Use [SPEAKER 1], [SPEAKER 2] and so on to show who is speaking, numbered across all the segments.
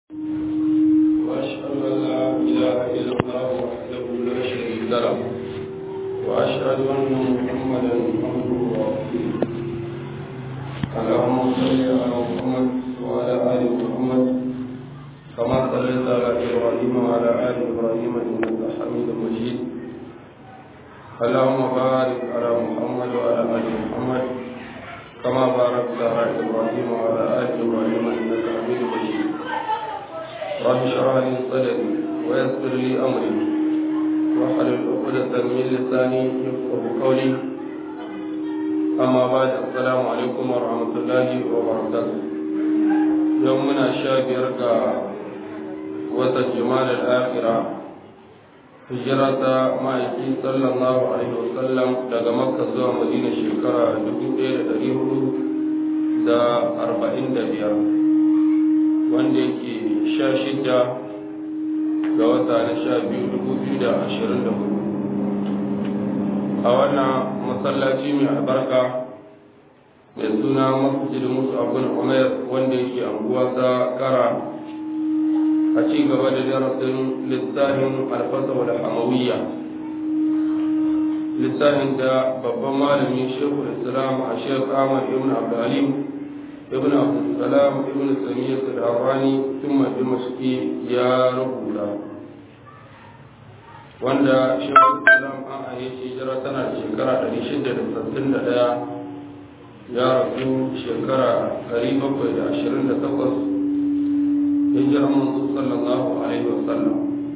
[SPEAKER 1] وأشهد أن لا إله إلا الله وحده لا شريك له وأشهد أن محمدا عبده ورسوله اللهم صل على محمد وعلى آل محمد كما صليت على إبراهيم وعلى آل إبراهيم إنك حميد مجيد اللهم بارك على محمد وعلى آل محمد كما باركت على إبراهيم وعلى آل إبراهيم إنك حميد مجيد رب اشرح لي صدري ويسر لي أمري واحلل عقدة من لساني يفقه قولي أما بعد السلام عليكم ورحمة الله وبركاته يومنا شابير وتجمال الآخرة هجرة ma'aiki sallallahu alaihi wasallam daga makka zuwa madina shekara 1445 wanda yake sha shida ga wata na sha biyu dubu biyu da ashirin da hudu a wannan masallaci mai albarka mai suna masjid musu abin umar wanda yake anguwa ta kara a ci gaba da darasin littafin alfasa da hamawiyya littafin da babban malami shekul islam a shekul ahmad ibn abdulhalim ibn abdulsalam ibn samiyyat al-harrani thumma dimashqi ya rubuta wanda shekul islam an aye hijira tana da shekara 661 ya rasu shekara 728 hijirar manzo sallallahu alaihi wasallam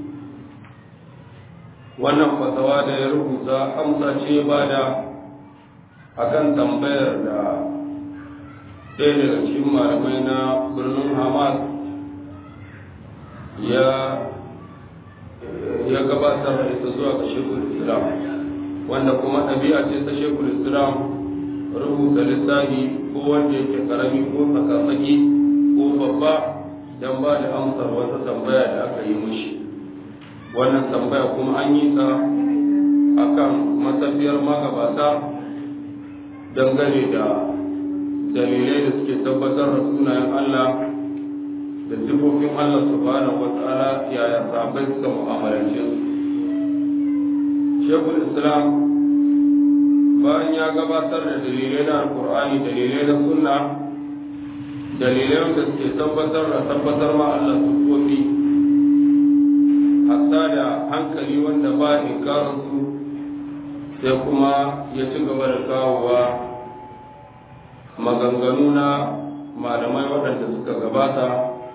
[SPEAKER 1] wannan fatawa da ya rubuta amsa ce bada akan tambayar da ɗaya daga cikin malamai na birnin hamas ya ya gabatar da ita zuwa ga shekul islam wanda kuma ɗabi'a ce ta shekul islam rubuta littafi ko wanda yake karami ko tsakatsaki ko babba don ba da amsar wata tambaya da aka yi mushi wannan tambaya kuma an yi ta akan matafiyar magabata dangane da dalilai da suke tabbatar da sunayen Allah da sifofin Allah subhanahu wa ta'ala yaya sahabbai suka mu'amalance su shekul islam bayan ya gabatar da dalilai na alkur'ani dalilai na sunna dalilai wanda suke tabbatar da tabbatar ma Allah sifofi hatta da hankali wanda ba inkarin su sai kuma ya ci gaba da kawowa maganganu na malamai waɗanda suka gabata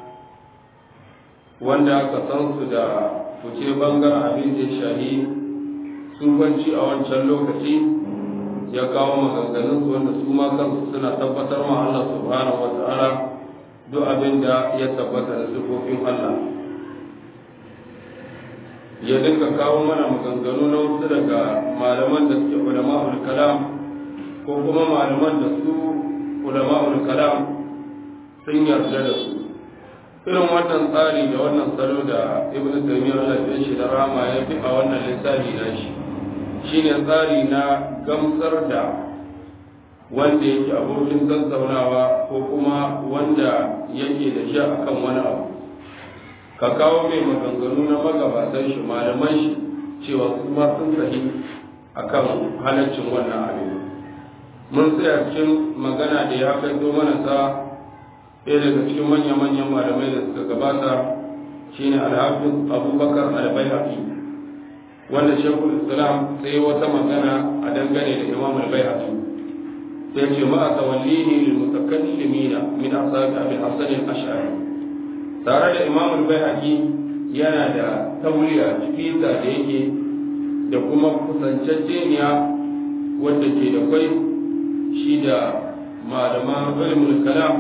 [SPEAKER 1] wanda aka san su da fice bangaren abin da shahi sufanci a wancan lokaci ya kawo maganganun su wanda su ma kansu suna tabbatar ma Allah subhanahu wa ta'ala duk abin da ya tabbata da sifofin Allah ya dinka kawo mana maganganu na wasu daga malaman da suke ulama'ul kalam ko kuma malaman da su ulama'ul kalam sun yarda da su irin wannan tsari da wannan salo da ibn taymiyyah Allah ya shi da rama ya fi a wannan lissafi na shi shine tsari na gamsar da wanda yake abokin tattaunawa ko kuma wanda yake da shi akan wani abu ka kawo mai maganganu na magabatan shi malaman shi cewa su ma sun sahi akan halaccin wannan abin mun tsaya cikin magana da ya kai zo mana ta ɗaya daga cikin manya-manyan malamai da suka gabata shine alhafiz abubakar albayhaqi wanda shekul islam sai wata magana a dangane da imam albayhaqi sai ce ma a tawallihi lil mutakallimina min ashabi abi hasan al-ash'ari tare da imam albayhaqi yana da tauliya cikin da yake da kuma kusanceceniya wadda ke da kwai shi da malaman ilmul kalam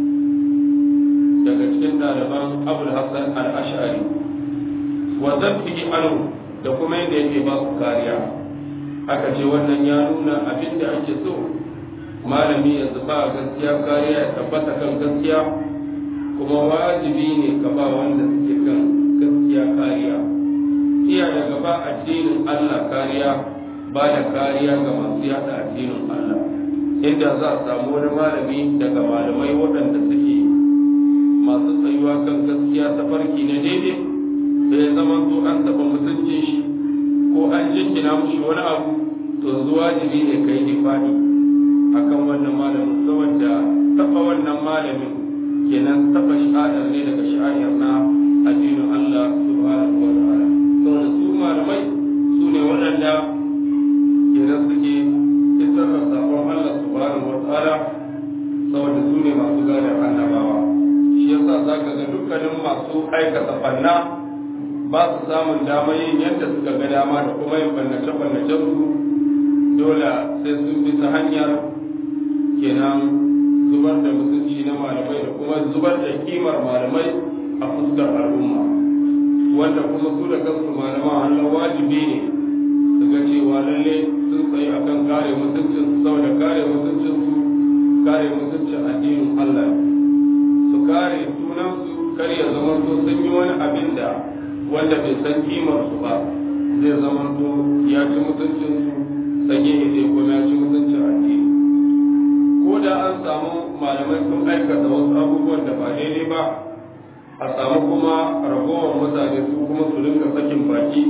[SPEAKER 1] daga cikin ɗaliban abul hassan al-ash'ari wa zafihi anhu da kuma yadda yake ba su kariya aka ce wannan ya nuna abin da ake so malami ya zuba gaskiya kariya ya tabbata kan gaskiya kuma wajibi ne ka ba wanda suke kan gaskiya kariya iya daga ba addinin Allah kariya ba da kariya ga masu yada addinin Allah inda za a samu wani malami daga malamai waɗanda suke masu tsayuwa kan gaskiya ta tafarki na daidai da ya zama to an taɓa mutuncin shi ko an jinkina mushi wani abu to yanzu wajibi ne kai difa'i akan wannan malamin saboda taɓa wannan malamin kenan taɓa sha'ar ne daga sha'ar na addinin Allah subhanahu wa ta'ala saboda su malamai su ne waɗanda kenan suke isar da sakon Allah subhanahu wa ta'ala saboda su ne masu gadar annabawa shi yasa zaka ga dukkanin masu aikata fanna ba su samun damar yin yadda suka ga dama da kuma yin bannace-bannacen su dole sai sun bi ta hanyar kenan zubar da mutunci na malamai da kuma zubar da kimar malamai a fuskar al'umma wanda kuma su da kansu malaman hannun wajibi ne su ga cewa lalle sun tsaye akan kare mutuncin su saboda kare mutuncin su kare mutuncin addinin Allah su kare sunansu kar ya zama to sun yi wani abin da wanda bai san kimar su ba zai zama to ya ci mutuncin su sanye ne zai kuma ya ci mutuncin addini ko da an samu malamai sun aikata wasu abubuwan da ba daidai ba a samu kuma ragowar mutane su kuma su rinka sakin baki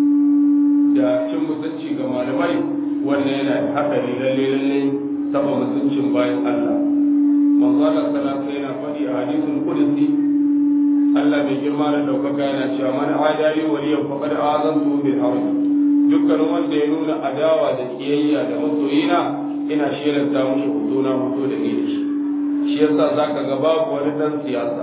[SPEAKER 1] da cin mutunci ga malamai wannan yana da haɗari lalle lalle taba mutuncin bayan Allah manzo Allah sallallahu yana faɗi a hadisul qudsi Allah mai girma da daukaka yana cewa man adali waliyan faqad azantu bil harb dukkan wanda ya nuna adawa da kiyayya da masoyina ina shelanta mushi huduna mutu da ni shi shi yasa zaka ga babu wani dan siyasa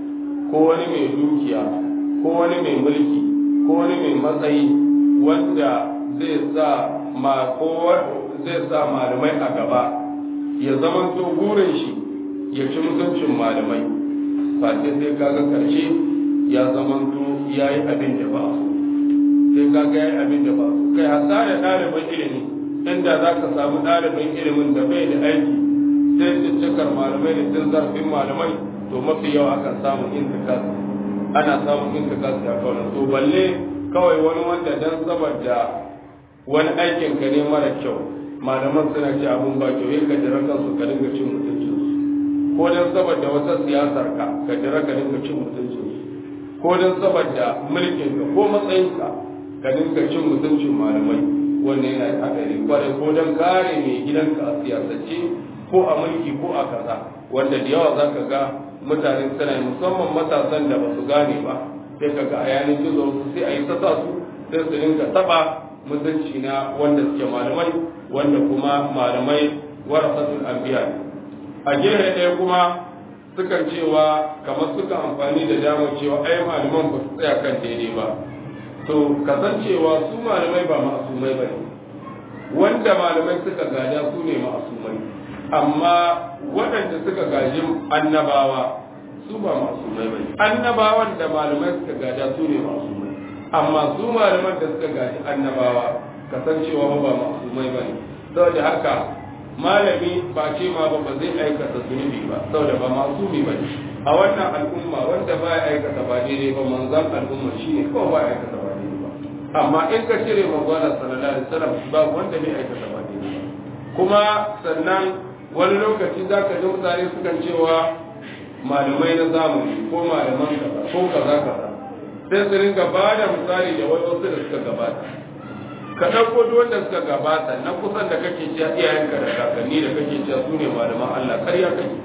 [SPEAKER 1] ko wani mai dukiya ko wani mai mulki ko wani mai matsayi wanda zai sa ma ko zai sa malamai a gaba ya zamanto burin shi ya ci mutuncin malamai face sai kaga karshe ya zamanto ya yi abin da ba su sai kaga ya yi abin da ba su kai hasa da ɗaliban ilimi inda za ka samu ɗalibin ilimin da bai da aiki sai ciccikar malamai da cin zarafin malamai to mafi yawa akan samun intikas ana samun intikas a kawai to balle kawai wani wanda dan saboda wani aikin ka ne mara kyau malaman suna ce abun ba kyau ka jira kansu ka dinga cin mutuncin su ko dan saboda wata siyasar ka ka jira ka dinga cin mutuncin su ko dan saboda mulkin ka ko matsayin ka ka dinga cin mutuncin malamai wannan yana da hadari kwarai ko dan kare mai gidanka a siyasance ko a mulki ko a kaza wanda da yawa zaka ga mutane suna musamman matasan da ba su gane ba sai ka ga a yanin gizo sai a yi ta su sai su dinga taba mutunci na wanda suke malamai wanda kuma malamai warasatul anbiya a gefe ɗaya kuma sukan cewa kamar suka amfani da damar cewa ai malaman ba su tsaya kan daidai ba to kasancewa su malamai ba ma'asumai ba ne wanda malamai suka gada su ne ma'asumai amma waɗanda suka gaji annabawa su ba ma'asumai ba ne annabawan da malamai suka gada su ne ma'asumai amma su malaman da suka gaji annabawa kasancewa ba ma'asumai ba ne saboda haka malami ba ce ma ba ba zai aikata zunubi ba saboda ba masumi ba ne a wannan al'umma wanda ba ya aikata ba daidai ba manzan al'umma shine kawai ba ya aikata ba daidai ba amma in ka cire manzana sallallahu alaihi wasallam ba wanda bai aikata ba daidai ba kuma sannan wani lokaci za ka ji mutane sukan cewa malamai na zamani ko malaman kaza ko kaza kaza sai su ringa ba da misali da wasu da suka gabata ka ɗauko duk wanda suka gabata na kusan da kake cewa iyayenka da kakanni da kake cewa su ne malaman Allah karya kake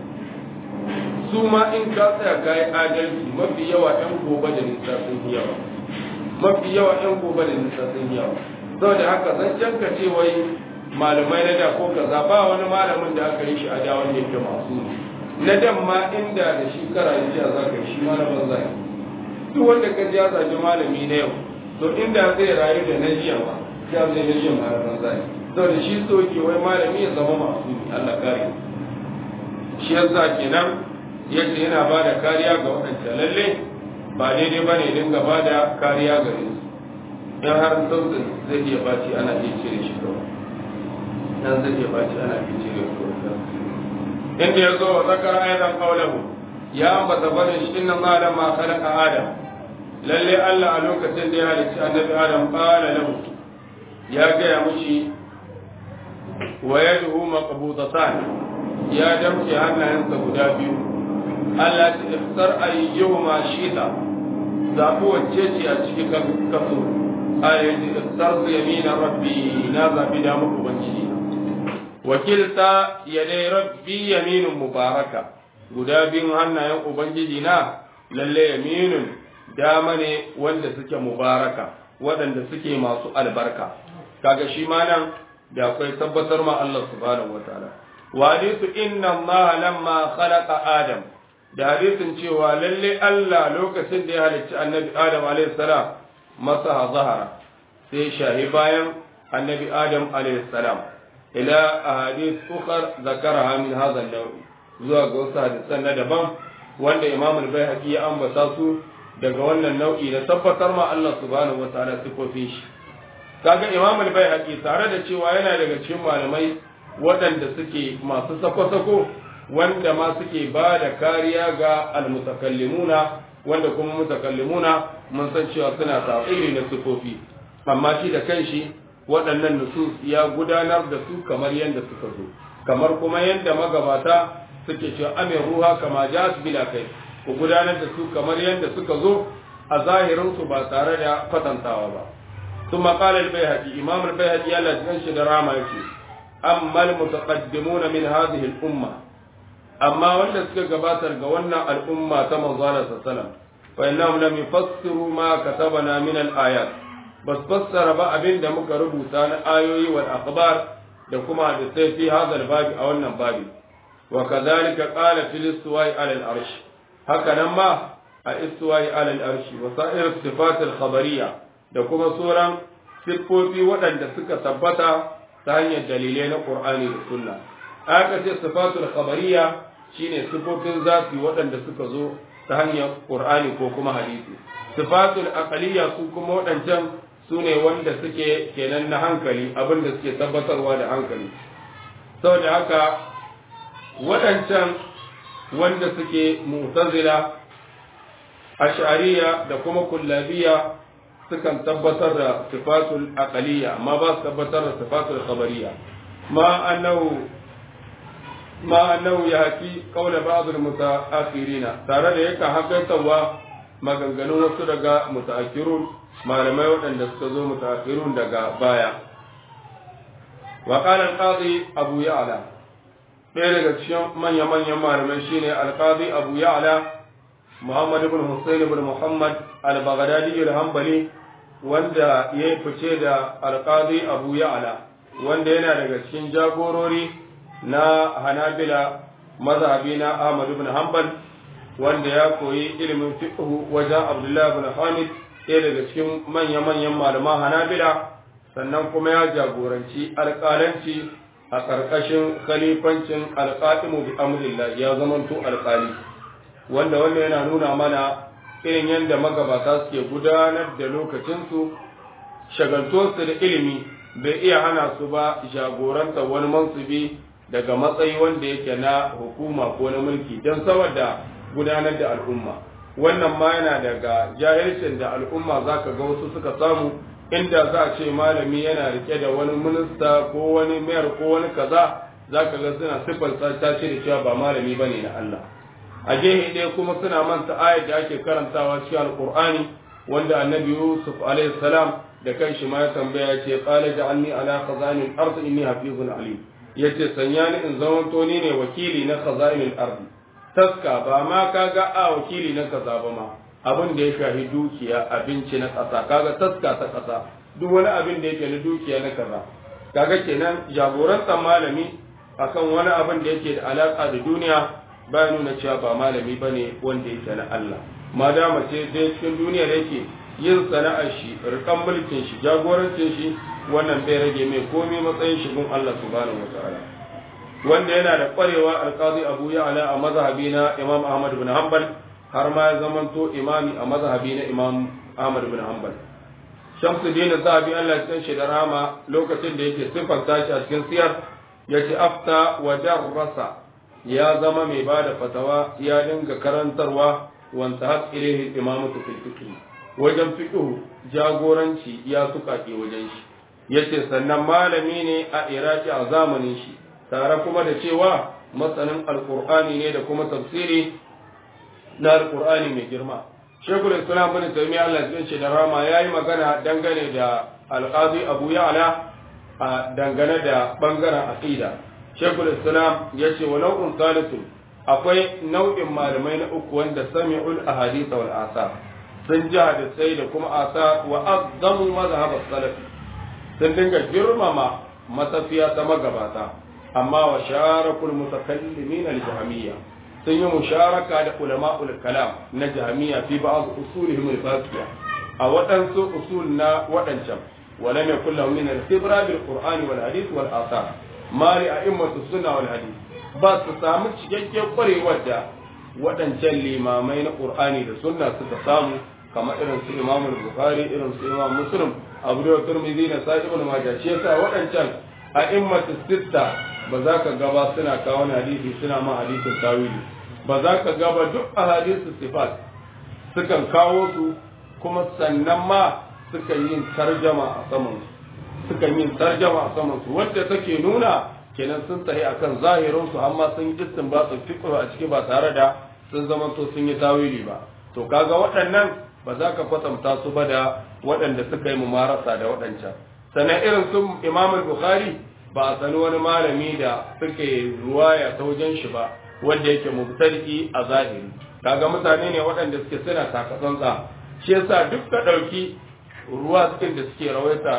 [SPEAKER 1] su ma in ka tsaya ka yi adalci mafi yawa ɗan gobe da nisa sun yi yawa mafi yawa ɗan gobe da nisa sun yi yawa saboda haka zan canka ce wai malamai na da ko kaza ba wani malamin da aka yi shi a da wanda yake masu na dan ma inda da shi kara jiya za ka yi shi malamin zai duk wanda ka ji ya zaji malami na yau to inda zai rayu da na jiya ba ya zai na jiya malamin zai saboda shi so ke wai malami ya zama masu Allah kare shi yasa kenan yace yana ba da kariya ga waɗanda lalle ba daidai ba ne dinga ba da kariya gare su in har sautin zai iya baci ana iya cire shi kawai dan zai iya baci ana iya cire shi kawai inda ya zo wa zakara ayatan qawluhu ya ambata bane shi inna ma lamma khalaqa adam lalle Allah a lokacin da ya halicci annabi adam qala lahu ya gaya mushi wa yaduhu maqbudatan ya damke hannayensa guda biyu Allah ta iftar ayyuhuma shita zaɓi wacce ce a cikin kaso a yanzu sarsu yamina rabbi na zaɓi da muku ubangiji wakilta ya dai rabbi yaminin mubaraka guda biyun hannayen ubangiji na lalle yaminun dama ne wanda suke mubaraka waɗanda suke masu albarka kaga shi ma nan da akwai tabbatar ma Allah subhanahu wataala wa hadithu inna Allah lamma khalaqa Adam da hadisin cewa lalle Allah lokacin da ya halicci annabi Adam alayhi salam masa zahara sai shahi bayan annabi Adam alayhi salam ila ahadith ukhar zakaraha min hadha an-naw zuwa ga wasu hadisan na daban wanda Imam al-Baihaqi ya ambata su daga wannan nau'i na tabbatar ma Allah subhanahu wataala sifofin shi kaga Imam al-Baihaqi tare da cewa yana daga cikin malamai waɗanda suke masu sako-sako wanda ma suke ba da kariya ga almutakallimuna wanda kuma mutakallimuna mun san cewa suna tafsiri na sifofi amma shi da kanshi waɗannan nusus ya gudanar da su kamar yadda suka zo kamar kuma yadda magabata suke cewa amin ruha kama ja'at bila kai ku gudanar da su kamar yadda suka zo a zahirin su ba tare da kwatantawa ba ثم قال البيهقي إمام البيهقي الله جنش دراما يقول أما المتقدمون من هذه الأمة أما ولا سكباتر قولنا الأمة كما قال صلى الله عليه وسلم فإنهم لم يفسروا ما كتبنا من الآيات بس فسر بقى بين دمك ربوتان آيوي والأخبار لكما حدثي في هذا الباب أو النباب وكذلك قال في الاستواء على الأرش هكذا ما الاستواء على الأرش وسائر الصفات الخبرية da kuma sauran siffofi waɗanda suka tabbata ta hanyar dalilai na Qur'ani da Sunna aka ce sifatul khabariya shine siffofin zafi waɗanda suka zo ta hanyar Qur'ani ko kuma hadisi sifatul aqliya su kuma waɗancan su ne wanda suke kenan na hankali abin da suke tabbatarwa da hankali saboda haka waɗancan wanda suke mu'tazila ash'ariya da kuma kullabiya sukan tabbatar da sifatul aqaliyya amma ba su tabbatar da sifatul khabariyya ma annahu ma annahu yahki qawla ba'd al-muta'akhirina tare da yake hakantawa maganganun wasu daga mutaakhirun malamai waɗanda suka zo mutaakhirun daga baya wa qala al-qadi abu ya'la ɗaya daga cikin manya-manyan malamai shine al-qadi abu ya'la muhammad ibn husayn ibn muhammad al-baghdadi al-hanbali wanda ya fice da alƙadi abu ya'ala wanda yana daga cikin jagorori na hanabila mazhabi na ahmad ibn hanbal wanda ya koyi ilimin fiqh wajen abdullahi ibn hamid ɗaya daga cikin manya-manyan malaman hanabila sannan kuma ya jagoranci alƙalanci a ƙarƙashin khalifancin alƙa'imu bi amrillah ya zamanto alƙali wanda wannan yana nuna mana irin yadda magabata suke gudanar da lokacinsu shagaltuwarsu da ilimi bai iya hana su ba jagoranta wani mansubi daga matsayi wanda yake na hukuma ko na mulki don saboda gudanar da al'umma wannan ma yana daga jahilcin da al'umma za ka ga wasu suka samu inda za a ce malami yana rike da wani minista ko wani mayar ko wani kaza za ka ga suna siffar ta ce da cewa ba malami ba ne na Allah a gehe ɗaya kuma suna manta ayat da ake karantawa cikin alqur'ani wanda annabi yusuf alaihi salam da kanshi ma ya tambaya ce qala ja'alni ala khazanil ard inni hafizun alim yace sanya ni in zaman to ni ne wakili na khazanil ard taska ba ma kaga a wakili na kaza ba ma abin da ya shafi dukiya abinci na kasa kaga taska ta kasa duk wani abin da yake na dukiya na kaza kaga kenan jagorantar malami akan wani abin da yake da alaka da duniya ba nuna cewa ba malami ba ne wanda yake na Allah ma dama ce dai cikin duniya da yake yin sana'ar shi rikan mulkin shi jagorancin shi wannan bai rage mai komai matsayin shi gun Allah subhanahu wataala wanda yana da kwarewa alqazi Abu Ya'la a mazhabi na Imam Ahmad bin Hanbal har ma ya zamanto imami a mazhabi na Imam Ahmad bin Hanbal Shamsuddin Zahabi Allah ya shi da rama lokacin da yake sifanta shi a cikin siyar yace afta wa darrasa ya zama mai ba da fatawa ya dinga karantarwa wanta har ilaihi imamatu fil fiqh wajen fiqh jagoranci ya suka ke wajen shi yace sannan malami ne a iraki a zamanin shi tare kuma da cewa masanin alqur'ani ne da kuma tafsiri na alqur'ani mai girma shekul islam bin taymiya Allah ya ce da rama yayi magana dangane da alqazi abu ya'la a dangane da bangaren aqida shekul islam ya ce wa nau'un salisu akwai nau'in malamai na uku wanda sami'ul ahadith wal asar sun ji hadisai da kuma asa wa azzamu mazhab salafi sun dinga girmama matafiya ta magabata amma wa sharakul mutakallimin al-jahmiyya sun yi musharaka da ulama'ul kalam na jahmiyya fi ba'd usulihim al-fasiya a waɗansu usul na waɗancan wala ne kullu min al-khibra bil qur'ani wal hadith wal athar mali a'immatu sunna wal hadith ba su samu cikakken kwarewar da waɗancan limamai na qur'ani da sunna suka samu kamar irin su imam bukhari irin su imam muslim abu da turmizi na sa ibn majah shi yasa waɗancan a'immatu sitta ba za ka gaba suna kawo hadisi suna ma hadisin tawili ba za ka gaba duk ahadisu sifat sukan kawo su kuma sannan ma sukan yin tarjama a saman sukan yin tarjama a saman su wanda take nuna kenan sun tahi akan zahirin su amma sun yi istinbat fiqh a ciki ba tare da sun zama to sun yi tawili ba to kaga waɗannan ba za ka kwatanta su ba da waɗanda suka yi mumarasa da waɗancan sannan irin su imam bukhari ba a sani wani malami da suke ruwaya ta wajen shi ba wanda yake mubtadi a zahiri kaga mutane ne waɗanda suke suna takatsantsa shi yasa duk ka ɗauki ruwa cikin da suke rawaita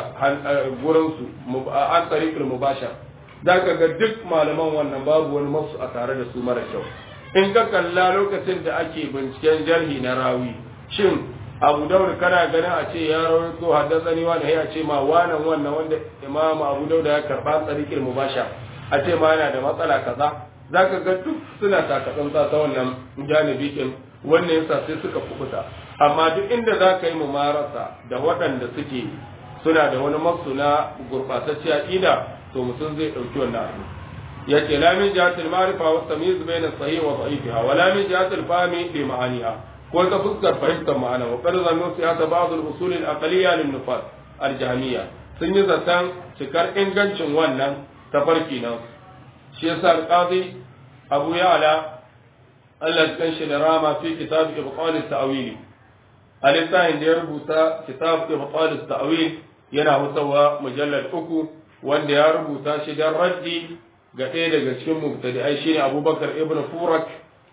[SPEAKER 1] gurin su an tsarikul mubashar za ka ga duk malaman wannan babu wani masu a tare da su mara kyau in ka kalla lokacin da ake binciken jarhi na rawi shin abu daud kana ganin a ce ya rawaito haddasani wani ya ce ma wannan wannan wanda imamu abu daud ya karba tsarikul mubashar a ce ma yana da matsala kaza za ka ga duk suna takatsantsa ta wannan janibi kin wannan yasa sai suka kubuta amma duk inda za ka yi mumarasa da waɗanda suke suna da wani maksu na gurɓatacciya ƙida to mutum zai ɗauki wannan abu ya ce la min jihatil ma'rifa wa tamyiz bayna sahih wa dha'ifiha wa la min jihatil fahmi bi ma'aniha ko ta fuskar fahimtar ma'ana wa qad zannu siyasa ba'd al-usul al-aqliyya lin nufat al-jahmiyya sun yi zaton cikar ingancin wannan tafarki nan shi yasa al-qadi abu ya'la Allah ya kanshi da rama fi kitab ibqal at-ta'wil alisahin da ya rubuta kitab ibqal at-ta'wil yana hutawa mujallad uku wanda ya rubuta shi dan raddi ga ɗaya daga cikin mubtadi'ai shine Abubakar ibn Furak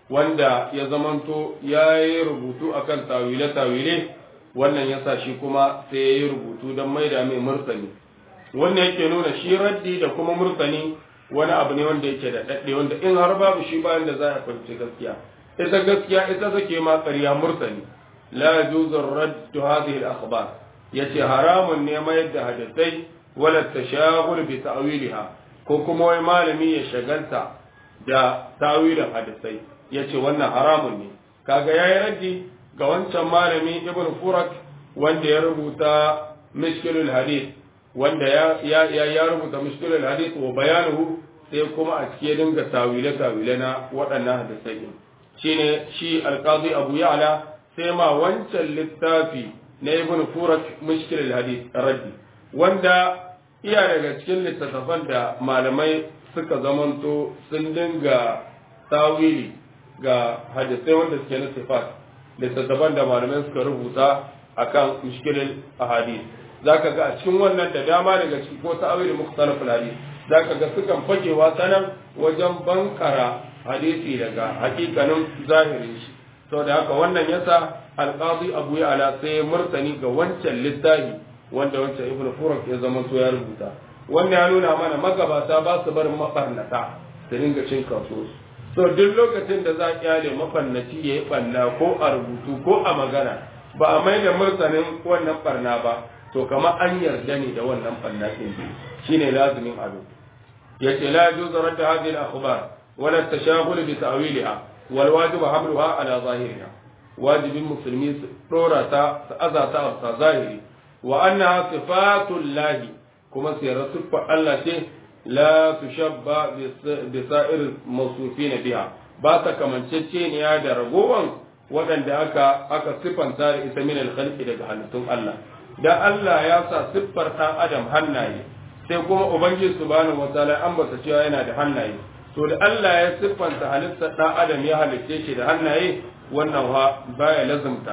[SPEAKER 1] wanda ya zamanto ya yi rubutu akan tawile tawile wannan yasa shi kuma sai ya yi rubutu don maida mai murtani wannan yake nuna shi raddi da kuma murtani wani abu ne wanda yake da daɗe wanda in har babu shi bayan da za a fahimci gaskiya ita gaskiya ita take ma ƙarya murtani la yajuzu radd hadhihi al-akhbar yace haramun ne mayar da hadisai wala tashaghul bi ta'wiliha ko kuma wai malami ya shagalta da tawilin hadisai yace wannan haramun ne kaga yayi raddi ga wancan malami ibn furak wanda ya rubuta mishkilul hadith wanda ya ya ya rubuta mishkilul hadith wa bayanuhu sai kuma a cikin dinga tawile tawile na waɗannan hadisai shine shi alqazi abu ya'la sai ma wancan littafi na ibn furak mishkilul hadith raddi wanda iya daga cikin littattafan da malamai suka zamanto sun dinga tawili ga hadisai wanda suke na sifat littattafan da malamai suka rubuta akan mishkilul ahadith zaka ga a cikin wannan da dama daga cikin ko ta'awili mukhtalaful hadith zaka ga sukan fakewa sanan wajen bankara hadisi daga hakikanin zahirin shi to da haka wannan yasa alqadi abu ala sai murtani ga wancan littafi wanda wancan ibnu furak ya zama to ya rubuta wannan ya nuna mana magabata ba su barin mafarnata da dinga cin kaso so duk lokacin da za a kyale mafannaci ya yi ɓanna ko a rubutu ko a magana ba a mai da martanin wannan ɓarna ba to kamar an yarda ne da wannan ɓanna ɗin shine lazimin abu ya ce la yajuzu radda hadhihi al-akhbar wala tashahul bi ta'wiliha wal wajib hamluha ala zahiriha wajibin musulmi su dora ta su azata a zahiri wa annaha sifatul lahi kuma sirar siffar Allah ce la tushabba bi sa'ir mawsufin biha ba ta kamanceceniya da ragowan waɗanda aka aka siffanta da ita min al-khalqi daga halittun Allah dan Allah ya sa siffar ɗan adam hannaye sai kuma ubangiji subhanahu wataala an bata cewa yana da hannaye to da Allah ya siffanta halittar ɗan adam ya halicce shi da hannaye wannan ha baya lazumta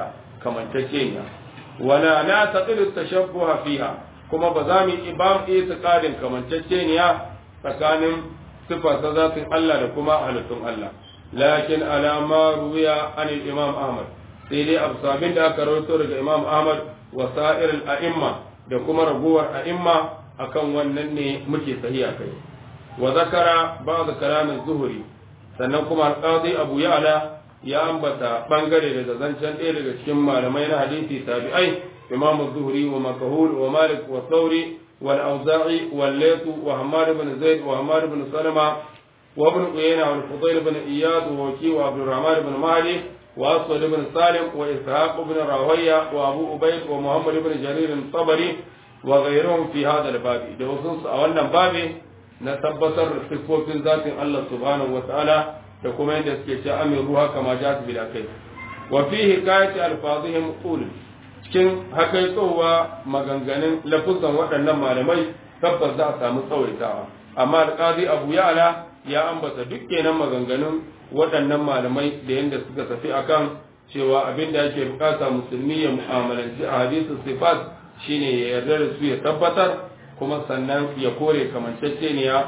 [SPEAKER 1] kamanceceniya wala na taqidu tashabbuha fiha kuma ba za mu yi ba mu itiqadin kamanceceniya tsakanin sifa ta zatin Allah da kuma halittun Allah lakin alama ruwiya an imam Ahmad sai dai abu sabin da aka rawaito daga imam Ahmad wa sa'ir al-a'imma da kuma raguwar a'imma akan wannan ne muke sahiya kai wa zakara ba'd kalam az-zuhri sannan kuma al-qadi Abu Ya'la ya ambata bangare daga zancen ɗaya daga cikin malamai na hadisi tabi'ai imam az-zuhri wa makahul wa malik wa thawri wal auza'i wal layth wa hammad ibn zaid wa hammad ibn salama wa ibn uyayna wal fudayl ibn iyad wa waki wa abdul rahman ibn mahdi wa aswad ibn salim wa ishaq ibn rawiya wa abu ubayd wa muhammad ibn jarir al-tabari wa ghayruhum fi hadha al-bab da wasu a wannan babi na tabbatar da sifofin zatin Allah subhanahu wa ta'ala da kuma yadda suke ce amin ruha kama ja su bila kai wa fi hikayati alfazihim qul cikin hakaitowa maganganun lafuzan waɗannan malamai tabbas za a samu tsawaitawa amma alqazi abu ya'la ya ambata duk kenan maganganun waɗannan malamai da yadda suka tafi akan cewa abin da yake bukata musulmi ya mu'amalanci a hadisu sifat shine ya yarda da su ya tabbatar kuma sannan ya kore kamanceceniya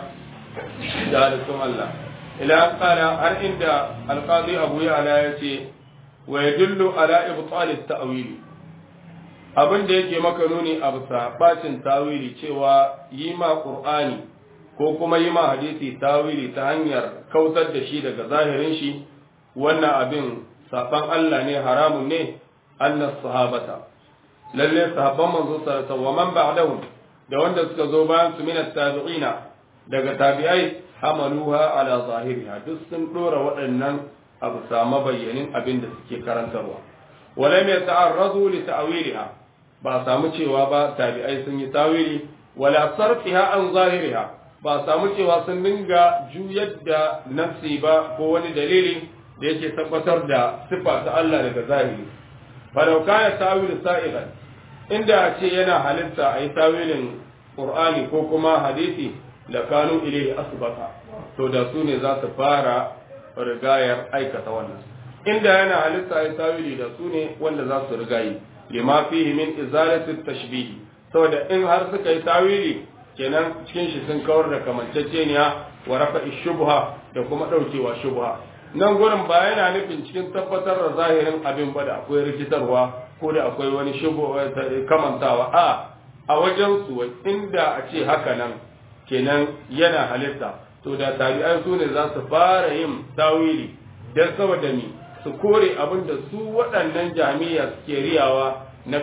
[SPEAKER 1] da halittun Allah ila qala har inda alqadi abu ya'la yace wa yadullu ala ibtal at-ta'wil abin da yake maka nuni a bisa bacin tawili cewa yi ma qur'ani ko kuma yi ma hadisi tawili ta hanyar kautar da shi daga zahirin shi wannan abin saban Allah ne haramun ne annas sahabata lalle sahabban manzo sallallahu alaihi wasallam man ba'dahum da wanda suka zo bayan su min at-tabi'ina daga tabi'ai hamaluha ala zahiriha duk sun dora waɗannan abu sama bayyanin abin da suke karantarwa walam yata'arradu li ta'wiliha ba samu cewa ba tabi'ai sun yi tawili wala sarfiha an zahiriha ba samu cewa sun dinga juyar da nafsi ba ko wani dalili da yake tabbatar da sifa ta Allah daga zahiri falau kana tawil sa'igan inda a ce yana halitta a yi tawilin qur'ani ko kuma hadisi da kanu ilaihi asbaka to da su ne za su fara rigayar aikata wannan inda yana halitta ya tawili da su ne wanda za su rigayi lima fihi min izalati tashbihi saboda in har suka yi tawili kenan cikin shi sun kawar da kamanceceniya wa rafa shubha da kuma daukewa shubha nan gurin ba yana nufin cikin tabbatar da zahirin abin ba da akwai rikitarwa ko da akwai wani shubha kamantawa a a wajen su inda a ce haka nan kenan yana halitta to da tabi'ai su ne za su fara yin tawili don saboda ni su kore abin da su waɗannan jami'a suke riyawa na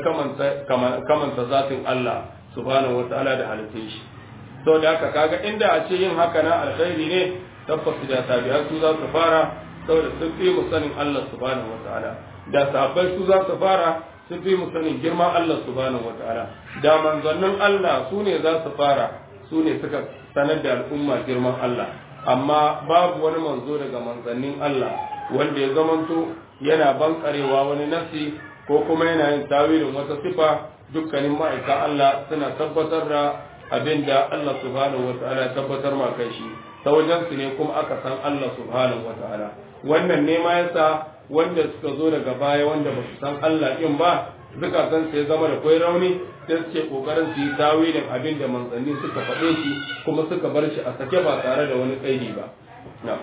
[SPEAKER 1] kamanta zatin Allah subhanahu wataala da halittun shi to da haka kaga inda a ce yin haka na alkhairi ne tabbas da tabi'ai su za su fara saboda sun fi mu sanin Allah subhanahu wataala da sahabbai su za su fara sun fi mu sanin girman Allah subhanahu wataala da manzannin Allah su ne za su fara su ne suka sanar da al'umma girman Allah amma babu wani manzo daga manzannin Allah wanda ya zamanto yana bankarewa wani nafsi ko kuma yana yin tawilin wata sifa dukkanin ma'aika Allah suna tabbatar da abin da Allah subhanahu wata'ala ya tabbatar ma kai shi ta wajen su ne kuma aka san Allah subhanahu wata'ala wannan ne ma yasa wanda suka zo daga baya wanda ba su san Allah in ba zukatan sai zama da kwai rauni sai suke kokarin su yi tawilin abin da manzanni suka faɗe shi kuma suka bar shi a sake ba tare da wani kaidi ba na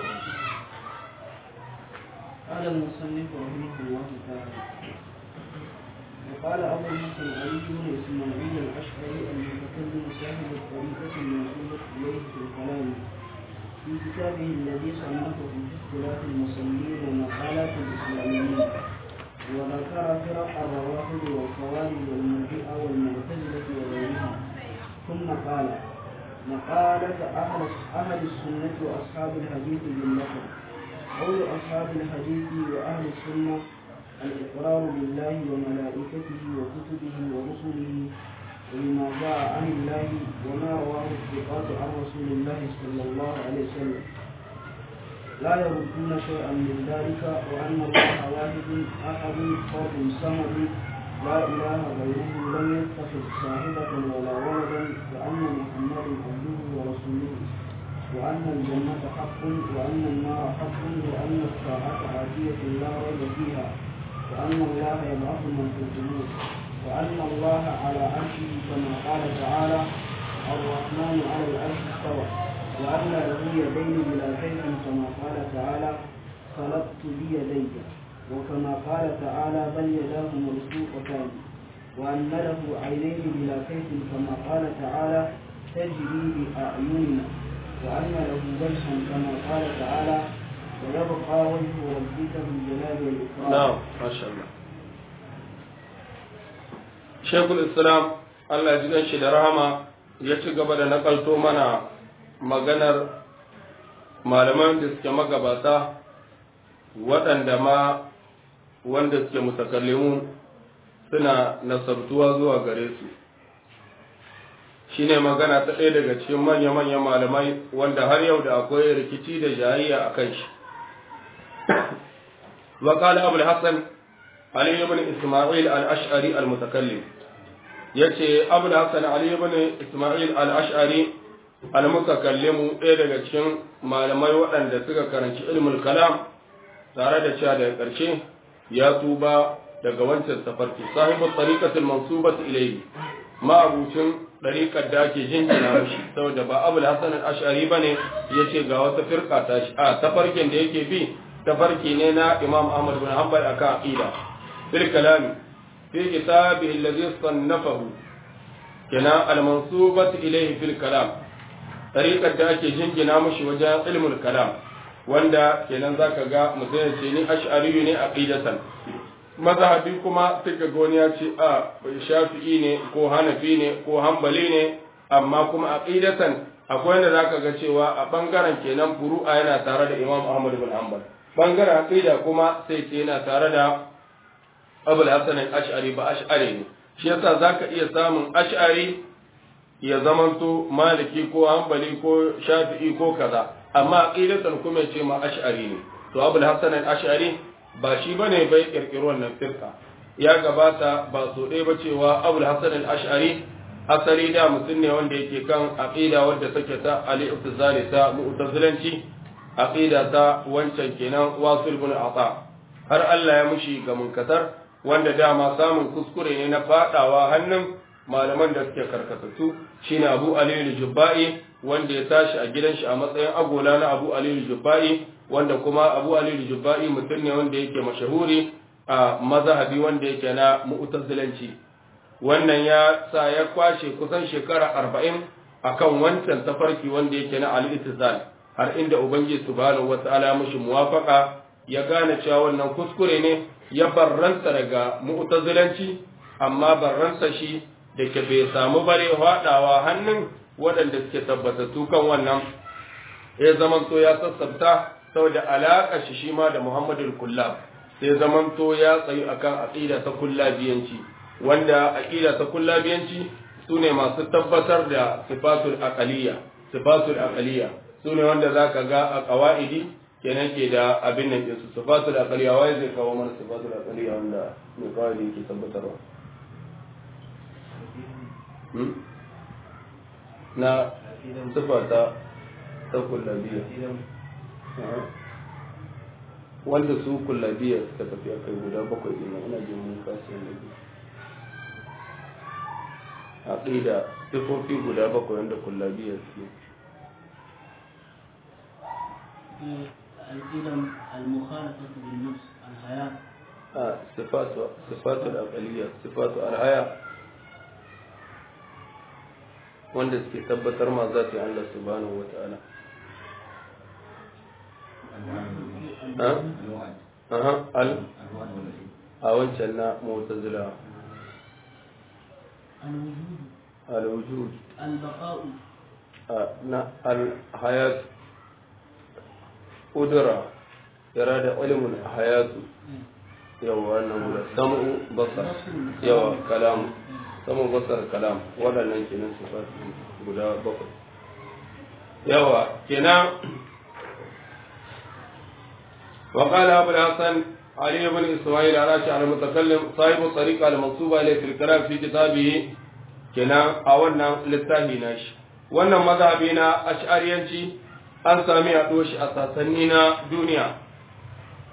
[SPEAKER 2] قال المصنف رحمه الله تعالى وقال أبو موسى علي بن إسماعيل الأشعري المتكلم صاحب الطريقة الموصولة إليه في الكلام في كتابه الذي صنفه في اختلاف المصلين ومقالات الإسلاميين وذكر فرق الروافض والخوارج والمرجئة والمعتزلة وغيرهم ثم قال مقالة أهل أهل السنة وأصحاب الحديث بالنقل قول أصحاب الحديث وأهل السنة الإقرار بالله وملائكته وكتبه ورسله وبما جاء عن الله وما رواه الثقات عن رسول الله صلى الله عليه وسلم لا يردون شيئا من ذلك وأن الله واحد أحد فرد صمد لا إله غيره لم يتخذ صاحبة ولا ولدا وأن محمدا عبده ورسوله وأن الجنة حق وأن النار حق وأن الساعة آتية لا ريب فيها وأن الله يبعث من في القبور وأن الله على عرشه كما قال تعالى الرحمن على العرش استوى وأن له يدين بلا كيف كما قال تعالى خلقت بيدي وكما قال تعالى بل يداه مبسوطتان وأن له عينين بلا كيف كما قال تعالى تجري بأعيننا وأن له وجها كما قال تعالى ويبقى وجه ربك ذو الجلال والإكرام
[SPEAKER 1] na'am masha Allah Sheikhul Islam Allah ji shi da rahama ya ci gaba da nakalto mana maganar malaman da suke magabata waɗanda ma wanda suke mutakallimu suna nasabtuwa zuwa gare su shine magana ta ɗaya daga cikin manya-manyan malamai wanda har yau da akwai rikici da jayayya a kan shi وقال أبو الحسن علي بن إسماعيل الأشعري المتكلم yace abu da hassan ali ibn isma'il al-ash'ari al-mutakallimu ɗaya daga cikin malamai waɗanda suka karanci ilmul kalam tare da cewa daga ƙarshe ya tuba daga wancan tafarki sahibu tariqatul mansubat ilayhi ma'abucin ɗariƙar da ake jinjina mashi saboda ba abu da hassan al-ash'ari bane yace ga wata firka ta shi a tafarkin da yake bi tafarki ne na imam ahmad bin hanbal akan aqida fil kalami fi kitabihi alladhi sannafahu kana al-mansubat ilayhi fil kalam tariqar da ake jingina mushi wajen ilmul kalam wanda kenan zaka ga mutum ya ce ni ash'ari ne aqidatan mazhabi kuma sai ga wani ya ce a shafi'i ne ko hanafi ne ko hanbali ne amma kuma aqidatan akwai wanda zaka ga cewa a bangaren kenan furu'a yana tare da imam ahmad bin hanbal bangaren aqida kuma sai ce yana tare da abul hasan al-ash'ari ba ash'ari ne shi yasa zaka iya samun ash'ari ya zamanto maliki ko hanbali ko shafi'i ko kaza amma aqidatan kuma ya ce ma ash'ari ne to abul hasan al-ash'ari ba shi bane bai kirkiro wannan firka ya gabata ba so ɗaya ba cewa abul hasan al-ash'ari asali da mutum ne wanda yake kan aqida wadda take ta al-iftizali ta mu'tazilanci aqida ta wancan kenan wasil bin ata har Allah ya mushi ga munkatar wanda dama samun kuskure ne na fadawa hannun malaman da suke karkatattu shine Abu Ali al-Jubba'i wanda ya tashi a gidan shi a matsayin agola na Abu Ali al-Jubba'i wanda kuma Abu Ali al-Jubba'i mutum ne wanda yake mashahuri a mazhabi wanda yake na mu'tazilanci wannan ya sa ya kwashe kusan shekara arba'in akan wancan tafarki wanda yake na al-ittizal har inda ubangiji subhanahu wata'ala ya mushi muwafaqa ya gane cewa wannan kuskure ne ya barranta daga mu'tazilanci amma barranta shi da ke bai samu bare hadawa hannun waɗanda suke tabbatattu kan wannan ya zamanto ya sassabta saboda alaƙa shi shi ma da Muhammadul Kullab sai zamanto ya tsayu akan aqida ta kullabiyanci wanda aqida ta kullabiyanci sune masu tabbatar da sifatul aqaliyya sifatul aqaliyya sune wanda zaka ga a qawaidi kenan ke da abin nan din su sifatul aqaliyya wai zai kawo mana sifatul aqaliyya wanda mai qawaidi yake tabbatarwa na sifata ta kullabiyya wanda su kullabiya suka tafi a kai guda bakwai ina ina jin mun kasu da biyu aqida sifofi guda bakwai wanda kullabiya su
[SPEAKER 2] القدم المخالفة بالنفس الحياة
[SPEAKER 1] a sifatu sifatu al-aqaliyya sifatu al-haya wanda suke tabbatar ma zati Allah subhanahu wa ta'ala aha al a wancan na mu'tazila
[SPEAKER 2] الوجود
[SPEAKER 1] al-wujud
[SPEAKER 2] البقاء
[SPEAKER 1] na al-hayat qudra irada ilmun hayatu yawa wannan guda sam'u basar yawa kalam sam'u basar kalam waɗannan kenan sifat guda bakwai yawa kenan وقال أبو الحسن علي بن إسماعيل الراشي على المتكلم صاحب الطريقة المنصوبة إليه في الكلام في كتابه كنا أولنا للتاهي ناش wannan mazhabi na ash'ariyanci an sami a shi a sassanni na duniya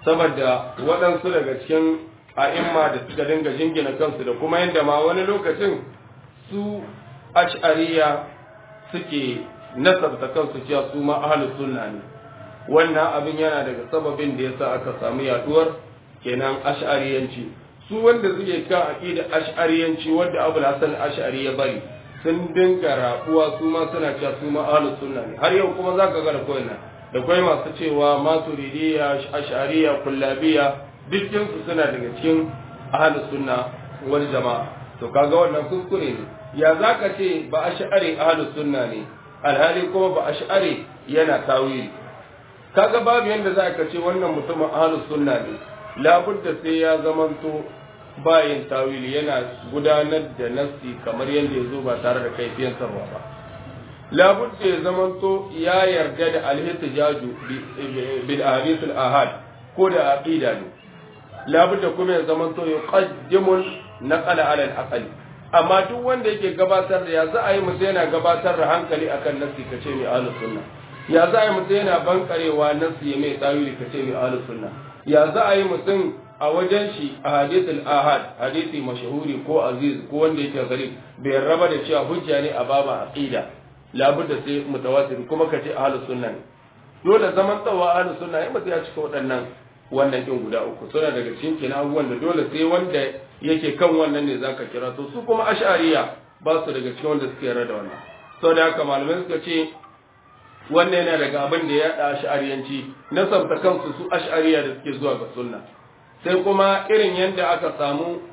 [SPEAKER 1] saboda waɗansu daga cikin a'imma da suka dinga jingina kansu da kuma yadda ma wani lokacin su ash'ariya suke nasabta kansu cewa su ma ahlus sunna ne wannan abin yana daga sababin da yasa aka samu yaduwar kenan ash'ariyanci su wanda suke kan aqida ash'ariyanci wanda Abu Hasan Ash'ari ya bari sun dinga rabuwa su ma suna cewa su ma ahlus sunna ne har yau kuma zaka ga da koyin da kai masu cewa maturidiyya ash'ariyya kullabiyya dukkan su suna daga cikin ahlus sunna wal jama'a to kaga wannan kuskure ne ya zaka ce ba ash'ari ahlus sunna ne alhali kuma ba ash'ari yana tawili kaga babu yanda za ka ce wannan mutumin ahlus sunna ne labudda sai ya zamanto bayin tawili yana gudanar da nassi kamar yadda ya zo ba tare da kaifiyan sarwa ba labudda ya zamanto ya yarda da alhihtijaju bil ahadith al ahad ko da aqida ne labudda kuma ya zamanto yuqaddimu naqala ala al aqli amma duk wanda yake gabatar da ya za a yi mutum yana gabatar da hankali akan nassi kace mai ahlus sunna ya za a yi mutum yana bankarewa nassi ya mai tawili kace mai ahlus sunna ya za a yi mutum a wajen shi a hadithul ahad hadisi mashahuri ko aziz ko wanda yake gari bai raba da cewa hujja ne a baba aqida labudda sai mutawatir kuma kace ahlus sunna ne dole zaman tsawa ahlus sunna ya mutum ya cika waɗannan wannan din guda uku suna daga cikin kenan abubuwan da dole sai wanda yake kan wannan ne zaka kira to su kuma ash'ariya ba su daga cikin wanda suke yarda da wannan saboda haka malamai suka ce wannan yana daga abin da ya yaɗa ash'ariyanci nasabta kansu su ash'ariya da suke zuwa ga sunna sai kuma irin yadda aka samu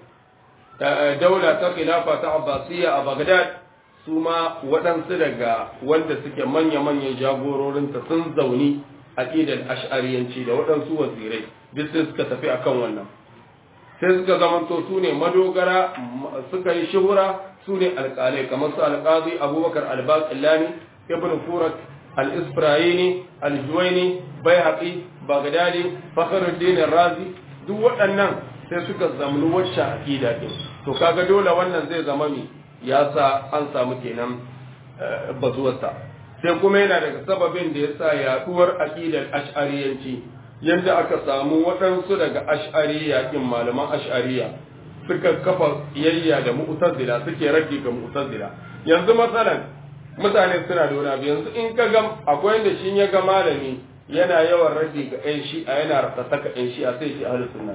[SPEAKER 1] daula ta khilafa ta abbasiyya a bagdad su ma waɗansu daga wanda suke manya-manyan jagororinta sun zauni aƙidar ash'ariyanci da waɗansu wazirai duk sai suka tafi akan wannan sai suka zamanto su ne madogara suka yi shuhura su ne alƙalai kamar su alƙazi abubakar albaqillani ibn furat al-isfirayini al-juwaini bayhaqi bagdadi fakhruddin razi duk waɗannan sai suka zamlu wacce aqida din to kaga dole wannan zai zama mi ya sa an samu kenan bazuwarsa sai kuma yana daga sababin da yasa yaduwar aqidar ash'ariyanci yanda aka samu waɗansu daga ash'ariya din malaman ash'ariya suka kafa iyayya da mu'tazila suke raddi ga mu'tazila yanzu masalan mutane suna da wani abu yanzu in ka ga akwai yanda shi ya ga malami yana yawan raddi ga ƴan shi'a yana rasa saka ƴan shi'a sai shi ahlus sunna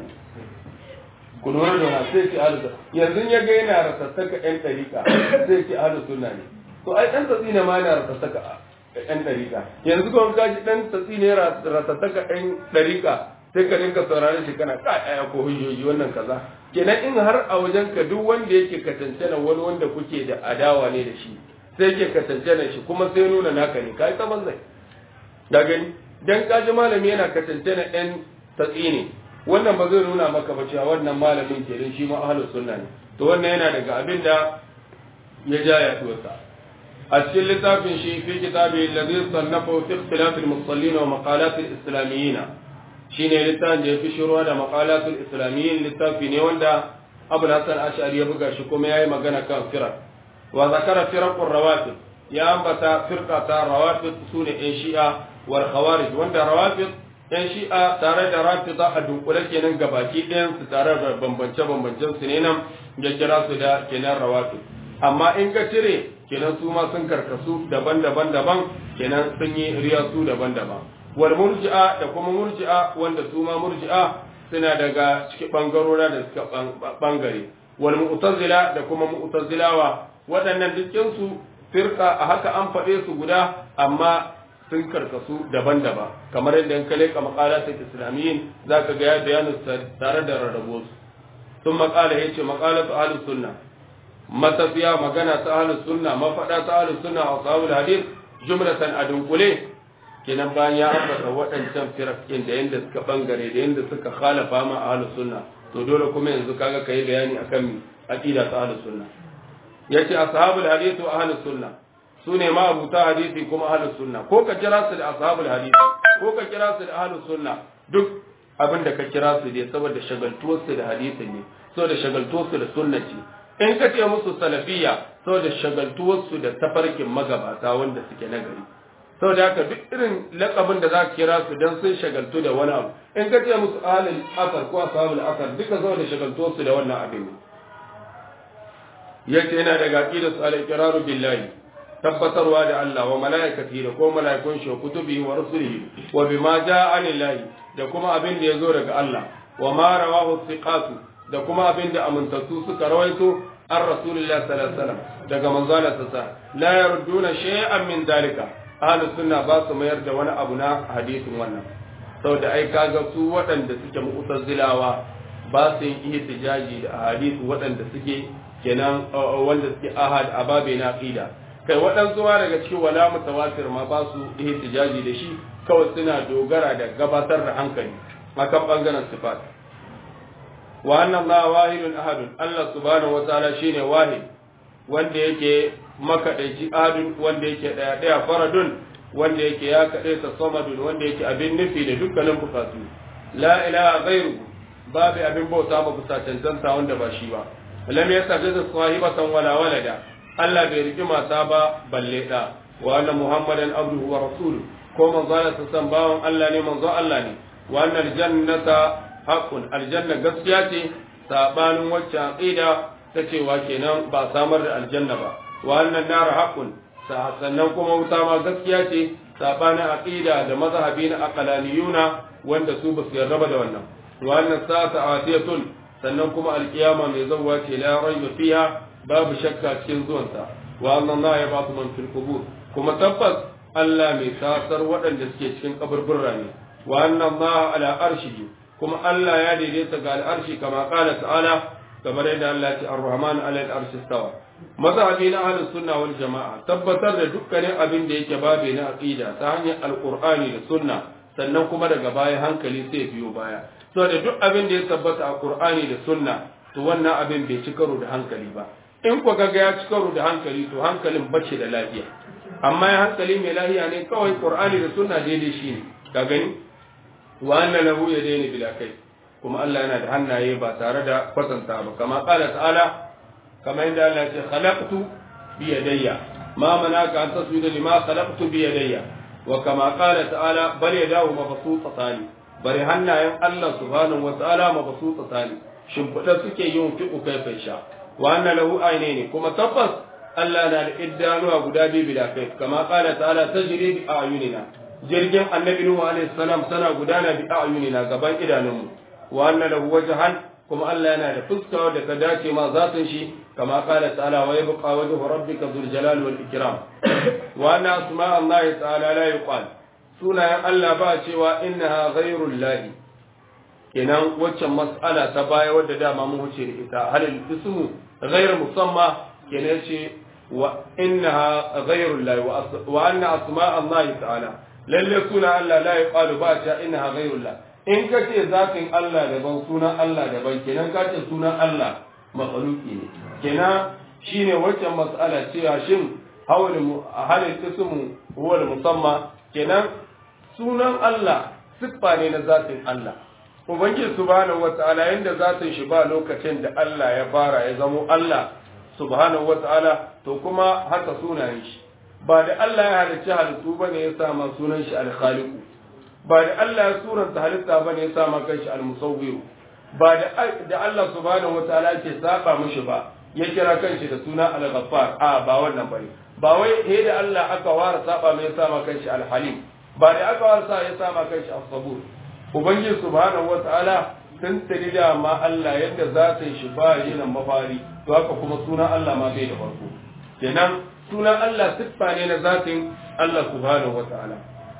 [SPEAKER 1] ku lura da wannan sai shi ahlus yanzu ya ga yana rasa saka ƴan ɗariƙa sai shi ahlus sunna ne to ai dan tatsi ne ma yana rasa saka ƴan ɗariƙa yanzu kuma ka ji dan tatsi ne rasa saka ƴan ɗariƙa sai ka dinka saurare shi kana ka aya ko hujjoji wannan kaza kenan in har a wajen ka duk wanda yake katancana wani wanda kuke da adawa ne da shi sai yake katancana shi kuma sai nuna naka ne kai ta banzai da gani dan kaji malami yana kasance na ɗan tatsi ne wannan ba zai nuna maka ba cewa wannan malamin ke dan shi ma ahlus sunna ne to wannan yana daga abin da ya ja ya tuwasa a cikin littafin shi fi kitabi alladhi sannafa fi ikhtilaf al-musallin wa maqalat al-islamiyyin shine littafin da ya fi shiruwa da maqalat al-islamiyyin littafi ne wanda Abu Hassan Ash'ari ya buga shi kuma yayi magana kan firaq wa zakara firaq ar-rawatib ya ambata firqa ta rawatib sune ɗan shi'a wal khawarij wanda rawafid yan shi'a tare da rafida a dunkule kenan gabaki ɗayan su tare da bambance bambancen su ne nan ya kira su da kenan rawafid amma in ka cire kenan su ma sun karkasu daban-daban daban kenan sun yi riyasu daban-daban wal murji'a da kuma murji'a wanda su ma murji'a suna daga cikin bangarora da suka bangare wal mu'tazila da kuma mu'tazilawa waɗannan dukkan su firka a haka an faɗe su guda amma sun karkasu daban-daban kamar yadda in kale ka maqalatul islamiyyin zaka ga ya bayanu tare da rarrabo su sun maqala yace maqalatu ahlus sunna matafiya magana ta ahlus sunna mafada ta ahlus sunna wa sahul hadith jumlatan adunkule kenan bayan ya ambata waɗancan firakin da yanda suka bangare da yanda suka khalafa ma ahlus sunna to dole kuma yanzu kaga kai bayani akan aqida ta ahlus sunna yace ashabul hadith wa ahlus sunna su ne ma'abuta hadisi kuma ahlus sunna ko ka kira su da ashabul hadisi ko ka kira su da ahlus sunna duk abin da ka kira su dai saboda shagaltuwar su da hadisi ne saboda shagaltuwar su da sunna ce in ka ce musu salafiyya saboda shagaltuwar su da tafarkin magabata wanda suke nagari saboda haka duk irin lakabin da za ka kira su dan sun shagaltu da wani abu in ka ce musu ahlul asar ko ashabul asar duka zo da shagaltu su da wannan abin yace yana daga aqidar su al-iqraru billahi tabbatarwa da Allah wa malaikati da ko malaikun shi kutubi wa rusulihi wa bima jaa anillahi da kuma abin da yazo daga Allah wa ma rawahu thiqatu da kuma abin da amintattu suka rawaito an rasulullah sallallahu alaihi wasallam daga manzala sa la yarduna shay'an min dalika ahlus sunna ba su mayar da wani abu na hadisin wannan saboda ai kaga su waɗanda suke mu'tazilawa ba su yin ihtijaji da hadisi waɗanda suke kenan wanda suke ahad ababe na aqida kai waɗansu ma daga cikin wala mutawatir ma ba su ihtijaji da shi kawai suna dogara da gabatar da hankali akan bangaren sifat wa anna Allah wahidun ahadun Allah subhanahu wataala shine wahid wanda yake makadaici ahadun wanda yake daya daya faradun wanda yake ya kade ta samadun wanda yake abin nufi da dukkanin bukatu la ilaha ghairu babu abin bauta ba bisa cancanta wanda ba shi ba lam yastaghith sahibatan wala walada Allah bai riki mata ba balle da wa anna muhammadan abduhu wa rasuluhu ko manzo Allah san bawan Allah ne manzo Allah ne wa anna aljannata haqqun aljanna gaskiya ce sabanin wacce aqida ta cewa kenan ba samar da aljanna ba wa annan nar haqqun sannan kuma wuta ma gaskiya ce sabanin aqida da mazhabi na aqlaniyuna wanda su basu yarda da wannan wa annan sa'ata atiyatun sannan kuma alkiyama mai zawwa ce la raiba fiha babu shakka cikin zuwansa wa annan la yabatu man fil qubur kuma tabbas Allah mai tasar waɗanda suke cikin kaburburra ne wa annan ma ala arshihi kuma Allah ya daidaita ga al'arshi kama kala ta'ala kamar yadda Allah ya ce ar-rahman ala al-arshi stawa mazhabi na ahlus sunna wal jama'a tabbatar da dukkanin abin da yake babe na aqida ta hanyar alqur'ani da sunna sannan kuma daga baya hankali sai biyo baya saboda duk abin da ya tabbata a qur'ani da sunna to wannan abin bai ci karo da hankali ba in ku ga ya ci karo da hankali to hankalin bace da lafiya amma ya hankali mai lafiya ne kawai qur'ani da sunna daidai shi ne ka gani wa anna lahu yadayni bila kai kuma Allah yana da hannaye ba tare da kwatanta ba kama qala ta'ala kama inda Allah ya ce khalaqtu bi yadayya ma manaka an tasjuda lima khalaqtu bi yadayya wa kama qala ta'ala bal yadahu mabsuutatan bari hannayen Allah subhanahu wa ta'ala mabsuutatan shimfiɗa suke yin fi'u kai sha wa anna lahu aynaini kuma tabbas Allah na da iddanuwa guda biyu bila kai kama qala ta'ala tajri bi ayunina jirgin annabi nuhu alaihi salam tana gudana bi ayunina gaban idanunmu wa anna lahu wajhan kuma Allah yana da fuska wadda ta dace ma zatin shi kama qala ta'ala wa yabqa wajhu rabbika dhul jalali wal ikram wa anna asma Allah ta'ala la yuqal sunayen Allah ba cewa innaha ghayrul lahi kenan waccan mas'ala ta baya wadda dama mun wuce da ita halil ismu ghayr musamma kenan ce wa innaha ghayrul lahi wa anna asma Allah ta'ala lalle suna Allah la yuqalu ba ta innaha ghayrul lahi in ka ce zatin Allah daban sunan Allah daban kenan ka ce sunan Allah makhluki ne kenan shine waccan mas'ala cewa shin hawal halil ismu huwa musamma kenan sunan Allah siffa ne na zatin Allah ubangiji subhanahu wataala yanda zatin shi ba lokacin da Allah ya fara ya zamo Allah subhanahu wataala to kuma haka sunayen shi ba da Allah ya halicci halittu bane ya sa ma sunan shi al-khaliqu ba da Allah ya suranta halitta bane ya sa ma kanshi al-musawwir ba da da Allah subhanahu wataala ke saba mishi ba ya kira kanshi da suna al-ghaffar a ba wannan bane ba wai he da Allah aka wara saba mai ya sa ma kanshi al-halim ba da aka wara sa ya sa ma kanshi as-sabur ubangiji subhanahu wataala sun tari da ma Allah yadda zatin shi ba yin mafari to haka kuma sunan Allah ma bai da farko kenan sunan Allah siffa ne na zatin Allah subhanahu wataala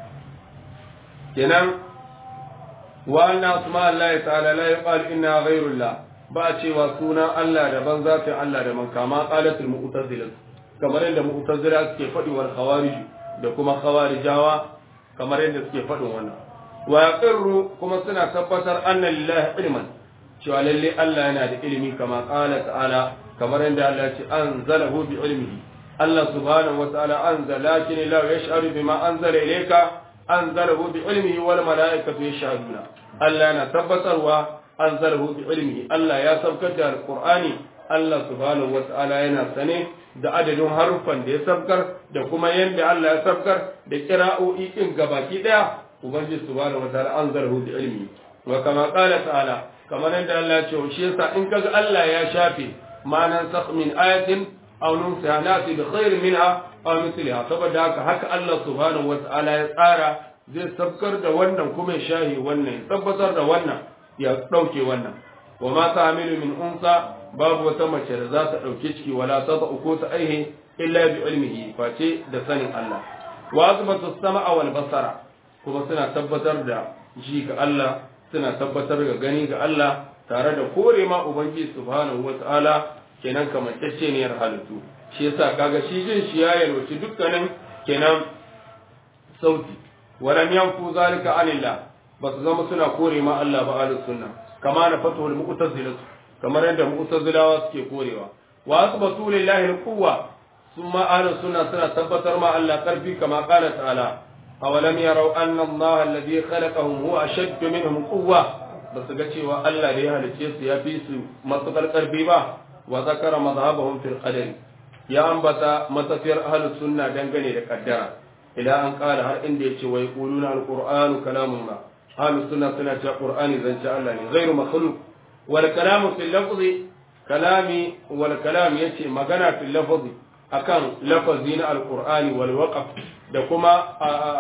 [SPEAKER 1] kenan wa anna asma Allah ta'ala la yuqal inna ghayrullah ba cewa sunan Allah daban zatin Allah daban kama qalatul mu'tazila kamar yadda mu'tazila suke faɗi wal khawarij da kuma khawarijawa kamar yadda suke faɗin wannan wa yaqirru kuma suna tabbatar anna lillahi ilman cewa lalle Allah yana da ilimi kama qala ta'ala kamar yadda Allah ya ce anzalahu bi ilmihi Allah subhanahu wa ta'ala anzala lakin la yash'uru bima anzala ilayka anzalahu bi ilmihi wal malaikatu yashhaduna Allah yana tabbatarwa anzalahu bi ilmihi Allah ya saukar da alqur'ani Allah subhanahu wata'ala yana sane da adadin haruffan da ya sabkar da kuma yadda Allah ya sabkar da kira'o'i din gabaki daya ubangiji subhanahu wata'ala anzarhu bi ilmi wa kama qala ta'ala kamar yadda Allah ya ce shi yasa in kaga Allah ya shafe ma'anan sakh min ayatin aw nunsiha nati bi khairin minha aw mithliha saboda haka haka Allah subhanahu wata'ala ya tsara zai sabkar da wannan kuma ya shahi wannan tabbatar da wannan ya dauke wannan wa ma ta'milu min unsa babu wata mace da za ta dauke ciki wala ta ko ta aihe illa bi ilmihi face da sanin Allah wa azbatu sam'a wal basara kuma suna tabbatar da ji ga Allah suna tabbatar ga gani ga Allah tare da kore ma ubangiji subhanahu wata'ala kenan kamantacce ne halittu shi yasa kaga shi jin shi ya yalwaci dukkanin kenan sauti walam yanfu zalika anillah basu zama suna kore ma Allah ba ahlus sunna kama na fatul mu'tazilah kamar yadda mu'tazilawa suke korewa wa asbatu lillahi alquwa summa ahlus sunna suna tabbatar ma Allah karfi kama qala ta'ala awalam yarau anna Allah alladhi khalaqahum huwa ashaddu minhum quwwa basu ga cewa Allah da ya halice su ya fi su matsakar karfi ba wa zakara madhhabahum fil qadari ya ambata matafiyar ahlus sunna dangane da kaddara idan an kala har inda yace wai quluna alqur'anu kalamullah ahlus sunna suna cewa qur'ani zance Allah ne ghairu makhluq wal kalamu fil lafzi kalami wal kalam yace magana fil lafzi akan lafazi na alqur'ani wal waqf da kuma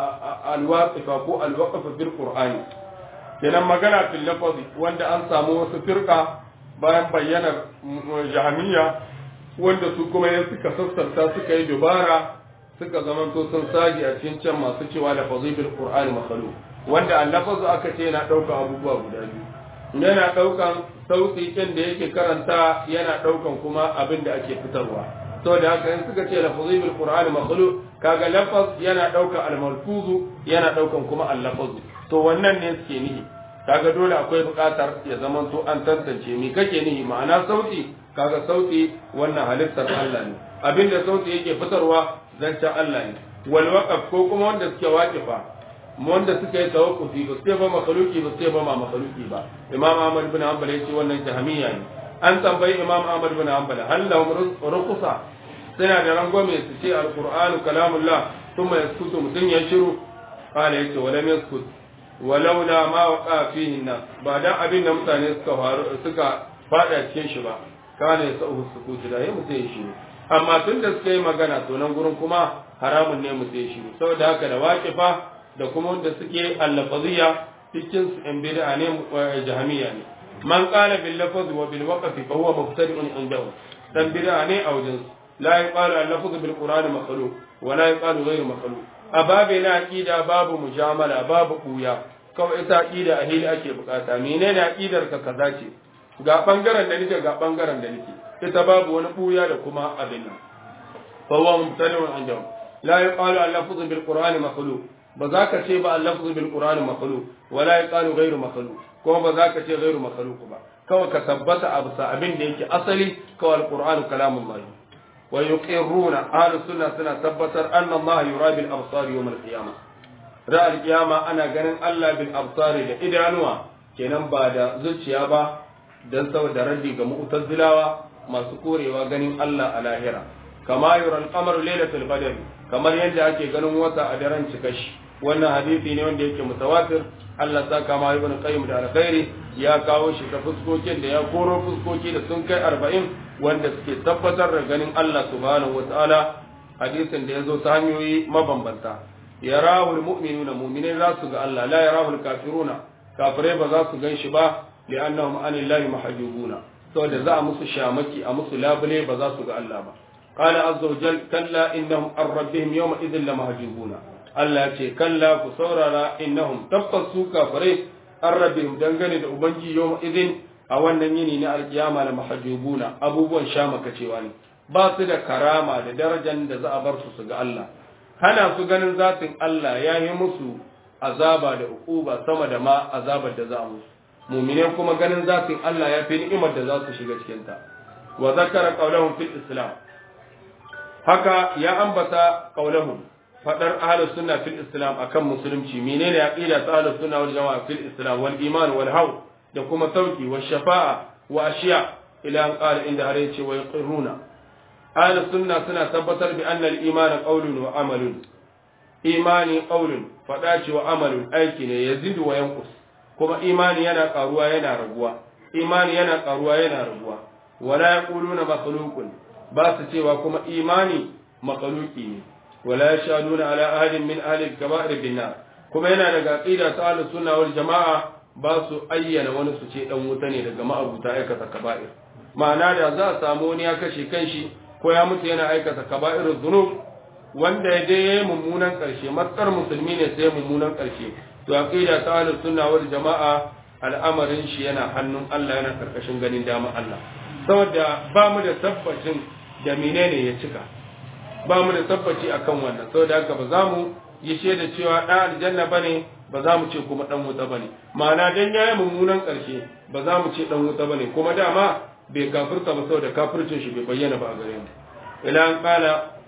[SPEAKER 1] alwaqifa ko alwaqf fil qur'ani kenan magana fil lafzi wanda an samu wasu firqa bayan bayyanar jahamiya wanda su kuma ya suka sassarta suka yi dubara suka zamanto sun sagi a cikin can masu cewa da fazibil qur'ani makhluq wanda allafazu aka ce yana ɗaukan abubuwa guda biyu yana ɗaukan sauti ɗin da yake karanta yana ɗaukan kuma abin da ake fitarwa to da haka in suka ce lafazi bil qur'ani makhluq kaga lafaz yana ɗaukan al-malfuzu yana ɗaukan kuma al-lafazu to wannan ne suke nihi kaga dole akwai buƙatar ya zama to an tantance me kake nihi ma'ana sauti kaga sauti wannan halittar Allah ne abinda sauti yake fitarwa zancen Allah ne wal waqaf ko kuma wanda suke waqifa wanda suka yi tawakkufi ba sai ba makhluki ba sai ba ma makhluki ba imam ahmad bin hanbal yace wannan jahmiya ne an tambayi imam ahmad bin hanbal hal lahum ruqsa suna da rangwame su ce alqur'anu kalamullah thumma yaskutu mutun ya shiru qala yace wala yaskut walaula ma waqa fihi nas ba dan abin da mutane suka faru suka fada cikin shi ba kana yasau sukutu da yayi mutai shi amma tun da suka yi magana to nan gurin kuma haramun ne mutai shi saboda haka da waqifa da kuma wanda suke allafaziyya cikin su in bid'a ne jahmiya ne man qala bil lafz wa bil waqf fa huwa mubtadi'un indahu dan bid'a ne a wajen la yaqalu al lafz bil qur'an makhluq wa la yaqalu ghayr makhluq ababe na aqida babu mujamala babu kuya kawai ita aqida a hili ake bukata menene aqidar ka kaza ce ga bangaren da nake ga bangaren da nake ita babu wani buya da kuma abin nan fa huwa mubtadi'un indahu la yaqalu al lafz bil qur'an makhluq ba za ka ce ba al-lafzu bil qur'ani makhluq wala yaqalu ghayru makhluq kuma ba za ka ce ghayru makhluq ba kawai ka tabbata a bisa abin da yake asali kawai al-qur'anu kalamullah wa yuqirruna ahlus sunna suna tabbatar anna Allah yura bil absar yawm al-qiyamah ra al-qiyama ana ganin Allah bil absar da idanuwa kenan ba da zuciya ba dan saboda raddi ga mu'tazilawa masu korewa ganin Allah a lahira kama yura al-qamaru lailatul badr kamar yadda ake ganin wata a daren cikashi wannan hadisi ne wanda yake mutawatir Allah ta kama ibn qayyim da alkhairi ya kawo shi ta fuskokin da ya koro fuskoki da sun kai 40 wanda suke tabbatar da ganin Allah subhanahu wataala hadisin da yazo ta hanyoyi mabambanta yarahu almu'minuna mu'minai za su ga Allah la yarahu alkafiruna kafirai ba za su gan shi ba li'annahum anillahi mahjubuna saboda za a musu shamaki a musu labule ba za su ga Allah ba قال عز وجل كلا إنهم عن ربهم يومئذ لمهجوبون Allah ce kalla ku saurara innahum tabbas su kafirai an rabbihim dangane da ubangi yau idin a wannan yini na alkiyama na mahajubuna abubuwan sha makacewa ne ba su da karama da darajar da za a bar su su ga Allah hana su ganin zatin Allah ya yi musu azaba da ukuba sama da ma azabar da za a musu mumine kuma ganin zatin Allah ya fi ni'imar da za su shiga cikin ta wa zakara qawlahum fil islam haka ya ambata qawlahum fadar ahlus sunna fil islam akan musulunci menene aqida ta ahlus sunna wal jamaa fil islam wal iman wal haw da kuma sauki wa shafa'a wa ashiya ila an qala inda har yace wa yaqiruna ahli sunna suna tabbatar bi anna al-iman qawlun wa amalun imani qawlun fada ce wa amalun aiki ne yazidu wa yanqus kuma imani yana karuwa yana raguwa imani yana karuwa yana raguwa wala yaquluna makhluqun ba su cewa kuma imani makhluqi ne wala yashaduna ala ahadin min ahli al-kaba'ir bin nar kuma yana daga aqida ta ahlus sunna wal jamaa ba su ayyana wani su ce dan wuta ne daga ma'abuta aikata kaba'ir ma'ana da za a samu wani ya kashe kanshi ko ya mutu yana aikata kaba'irul dhunub wanda ya je yayi mummunan karshe matsar musulmi ne sai mummunan karshe to aqida ta ahlus sunna wal jamaa al'amarin shi yana hannun Allah yana karkashin ganin dama Allah saboda ba mu da tabbacin da menene ya cika ba mu da tabbaci akan wannan saboda haka ba za mu yi shaida cewa dan aljanna bane ba za mu ce kuma dan wuta bane ma'ana dan yayi mummunan karshe ba za mu ce dan wuta bane kuma dama bai kafirta ba saboda kafircin shi bai bayyana ba a gare mu ila an kala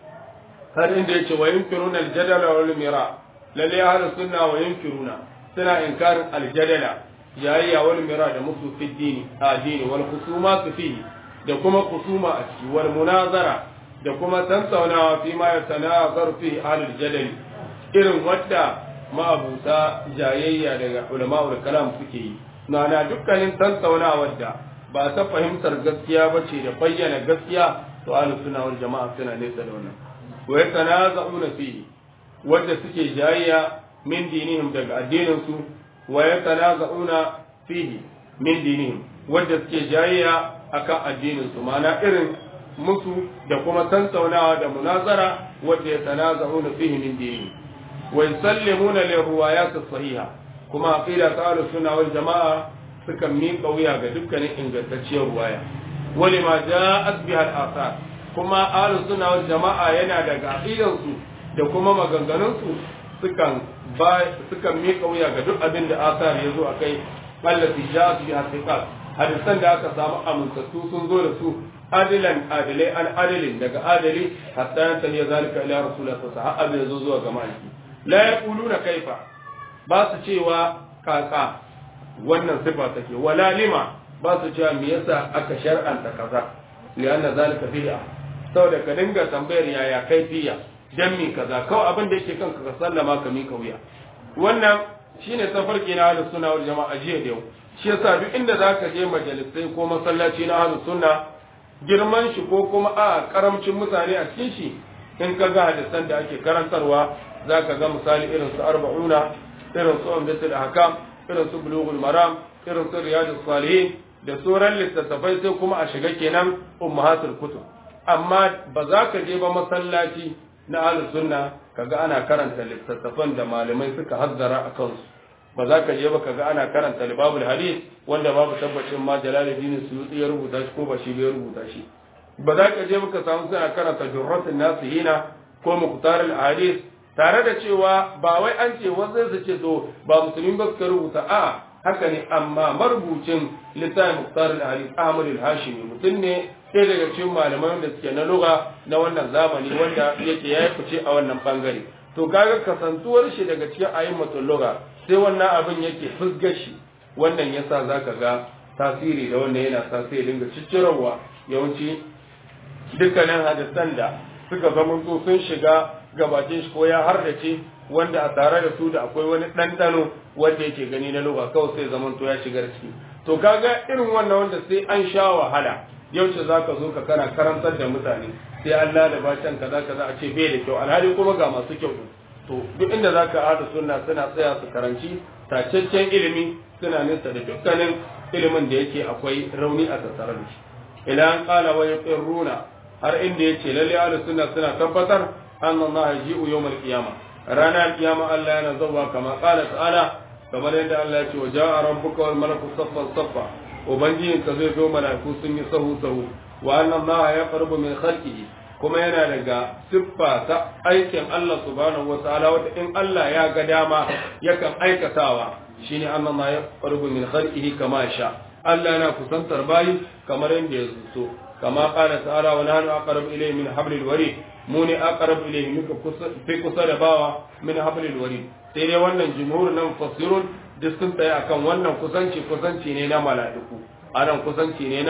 [SPEAKER 1] har inda yace wa yunkiruna aljadala wal mira lalle ahlus sunna wa yunkiruna suna inkarin aljadala jayayya wal mira da musu fi dini a dini wal khusuma fihi da kuma khusuma a ciki wal munazara da kuma tantaunawa fi ma yatanazar fi ahlul jadali irin wadda ma'abuta jayayya daga ulama'ul kalam suke yi na dukkanin tantaunawar da ba ta fahimtar gaskiya ba ce da bayyana gaskiya to ahlus sunna wal jama'a suna nesa da wannan wa yatanaza'una fihi wadda suke jayayya min dinihim daga addinin su wa yatanaza'una fihi min dinihim wadda suke jayayya akan addinin su ma'ana irin musu da kuma tantaunawa da munazara wadda yatanaza'una fihi min dinihim wa yusallimuna lirriwayat as-sahiha kuma aqida ta ahlus sunna wal jama'a sukan miƙa wuya ga dukkanin ingantacciyar ruwaya wani ma ja'at biha al-athar kuma ahlus sunna wal jama'a yana daga aqidan su da kuma maganganun su sukan ba sukan miƙa wuya ga duk abin da athar yazo akai allati ja'at biha thiqat hadisan da aka samu amintattu sun zo da su adilan adilai an adilin daga adali hatta yanta ne zalika ila rasulullah sallallahu alaihi wasallam yazo zuwa ga maliki la yaquluna kaifa ba su cewa kaka wannan sifa take wala lima ba su cewa me yasa aka shar'anta kaza lianna zalika bid'a saboda ka dinga tambayar yaya kaifiya dan mi kaza kawai abin da yake kanka ka sallama ka mika wuya wannan shine tafarki na ahlus sunna wal jama'a jiya da yau shi yasa duk inda zaka je majalisai ko masallaci na ahlus sunna girman shi ko kuma a karamcin mutane a cikin shi in ka ga hadisan da ake karantarwa zaka ga misali irin su arba'una irin su umdatul ahkam irin su bulughul maram irin su riyadus salihin da sauran littattafai sai kuma a shiga kenan ummahatul kutub amma ba za ka je ba masallaci na ahlus sunna kaga ana karanta littattafan da malamai suka hazzara a kansu ba za ka je ba kaga ana karanta libabul hadith wanda babu tabbacin ma jalaluddin suyuti ya rubuta shi ko ba shi bai rubuta shi ba za ka je ba ka samu suna karanta durratun nasihina ko muqtar al hadith tare da cewa ba wai an ce wasu su ce to ba musulmi ba suka rubuta a haka ne amma marubucin littafin muqtar al hadith ahmad al hashimi mutum ne sai daga cikin malaman da suke na lugha na wannan zamani wanda yake ya fice a wannan bangare to kaga kasantuwar shi daga cikin ayyukan lugha sai wannan abin yake fusgar shi wannan yasa zaka ga tasiri da wannan yana tasiri dinga ciccirawa yawanci dukkanin hadisan da suka zama so sun shiga gabatin shi ko ya hardace wanda a tare da su da akwai wani ɗanɗano wanda yake gani na lugha kawai sai zaman to ya shiga ciki to kaga irin wannan wanda sai an sha wahala yaushe za ka zo ka kana karantar da mutane sai an lalaba can kaza kaza a ce bai da kyau alhali kuma ga masu kyau to duk inda za ka haɗa sunna suna tsaya su karanci tacaccen ilimi suna nisa da dukkanin ilimin da yake akwai rauni a tattare da shi idan an kala wa yaqirruna har inda yace lalle ahlus sunna suna tabbatar anna Allah yaji'u yawmal qiyama ranar kiyama Allah yana zawwa kama qala ta'ala kamar yadda Allah ya ce wa ja'a rabbuka wal malaku saffan saffa ubangijin ka zai zo mala'iku sun yi sahu sahu wa anna Allah ya qarbu min khalqihi kuma yana daga siffa ta aikin Allah subhanahu wa ta'ala wata in Allah ya ga dama yakan aikatawa shine anna Allah ya qarbu min khalqihi kama sha Allah yana kusantar bayi kamar yadda ya so kama qala ta'ala wa nahnu aqrabu ilayhi min hablil warid mu ne aqrabu ilayhi muka fi kusa da bawa min hablil warid sai dai wannan jumhur nan fasirun duk sun tsaya akan wannan kusanci kusanci ne na mala'iku anan kusanci ne na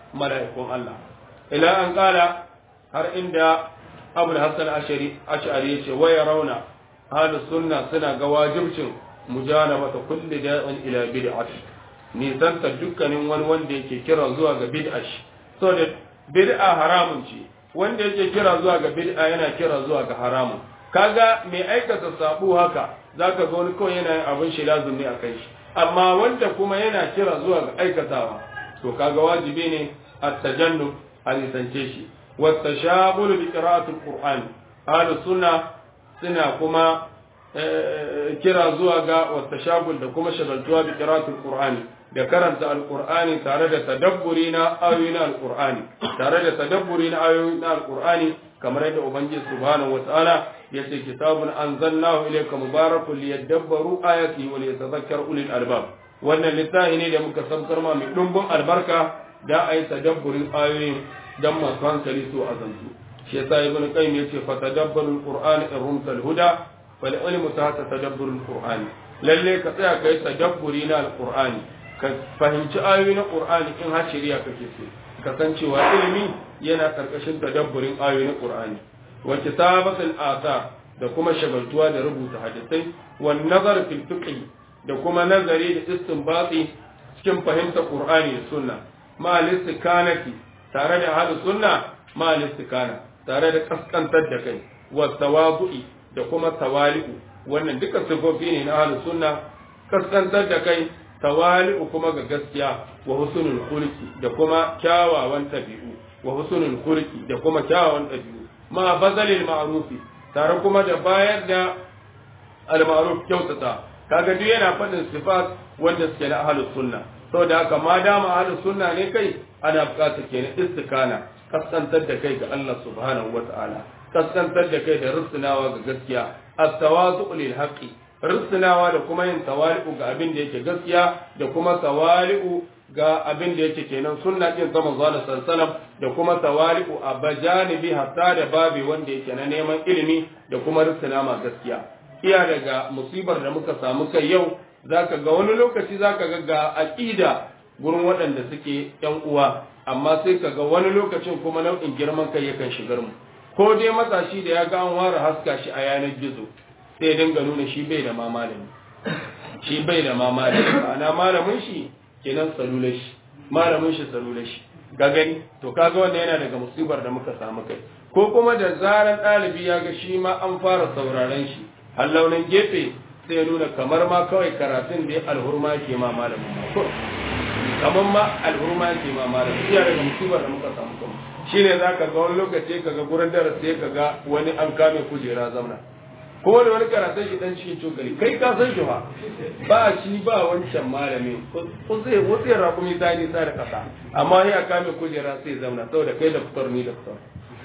[SPEAKER 1] mala'ikun Allah ila an kala har inda Abu Hassan Ashari Ash'ari yace wa yarawna ahlus sunna suna ga wajibcin mujanabata kulli da'in ila bid'ati nisanta dukkanin wani wanda yake kira zuwa ga bid'a shi so da bid'a haramun ce wanda yake kira zuwa ga bid'a yana kira zuwa ga haramun kaga mai aikata sabu haka zaka ga wani kawai yana yin abin shi lazumi a kai shi amma wanda kuma yana kira zuwa ga aikatawa to kaga wajibi ne at-tajannub a nisance shi wa tashabul bi qira'atil qur'an ahlus sunna suna kuma kira zuwa ga wa tashabul da kuma shagaltuwa bi qira'atil qur'ani da karanta alqur'ani tare da tadabburi na ayoyin alqur'ani tare da tadabburi na ayoyin alqur'ani kamar yadda ubangiji subhanahu wataala yace kitabun anzalnahu ilayka mubarakun liyadabbaru ayati wa liyatadhakkar ulul albab wannan littafi ne da muka sabkar ma mai dumbin albarka da ayi tadabburin ayoyin dan masu hankali su azantu shi yasa ibn qayyim yace fa tadabbarul qur'ani in rumta huda fal ilmu ta tadabburul qur'ani lalle ka tsaya kai tadabburi na alqur'ani ka fahimci ayoyi na qur'ani in har shari'a kake so ka san cewa ilimi yana karkashin tadabburin ayoyi na qur'ani wa kitabatul ata da kuma shagaltuwa da rubuta hadisai wa nazar fil fiqh da kuma nazari da istinbati cikin fahimtar qur'ani da sunna ma listikanati tare da hadu sunna ma listikana tare da kaskantar da kai wa tawadu'i da kuma tawali'u wannan duka sifofi ne na hadu sunna kaskantar da kai tawali'u kuma ga gaskiya wa husnul khuluqi da kuma kyawawan tabi'u wa husnul khuluqi da kuma kyawawan tabi'u ma bazalil ma'rufi tare kuma da bayar da al-ma'ruf kyautata kaga duk yana faɗin sifat wanda suke na ahlus sunna saboda haka ma dama ahlus sunna ne kai ana buƙatar kenan istikana kaskantar da kai ga Allah subhanahu wata'ala kaskantar da kai da rusunawa ga gaskiya at-tawazu lil haqqi rusunawa da kuma yin tawali'u ga abin da yake gaskiya da kuma tawali'u ga abin da yake kenan sunna din sama zuwa sallallahu da kuma tawali'u a bajanibi hatta da babi wanda yake na neman ilimi da kuma rusuna ma gaskiya iya daga musibar da muka samu kai yau zaka ga wani lokaci zaka ga ga aqida gurin waɗanda suke yan uwa amma sai ka ga wani lokacin kuma nau'in girman kai yakan shigar mu ko dai matashi da ya ga an ware haska shi a yanar gizo sai dinga nuna shi bai da ma malami shi bai da ma malami ana malamin shi kenan salular shi malamin shi salular shi ga gani to kaga wannan yana daga musibar da muka samu kai ko kuma da zaran ɗalibi ya ga shi ma an fara sauraren shi har launin gefe sai ya nuna kamar ma kawai karatun da ya alhurma ke ma malamin kamar ma alhurma ke ma malamin iya daga musibar da muka samu kuma shine zaka ga wani lokaci ka ga gurin darasi ka ga wani an kame kujera zamna ko da wani karatun shi dan cikin cokali kai ka san shi ba ba shi ba wancan malami ko sai wasu rakumi ta ni sa da kasa amma ya kame kujera sai zamna saboda kai da fitar ni da fitar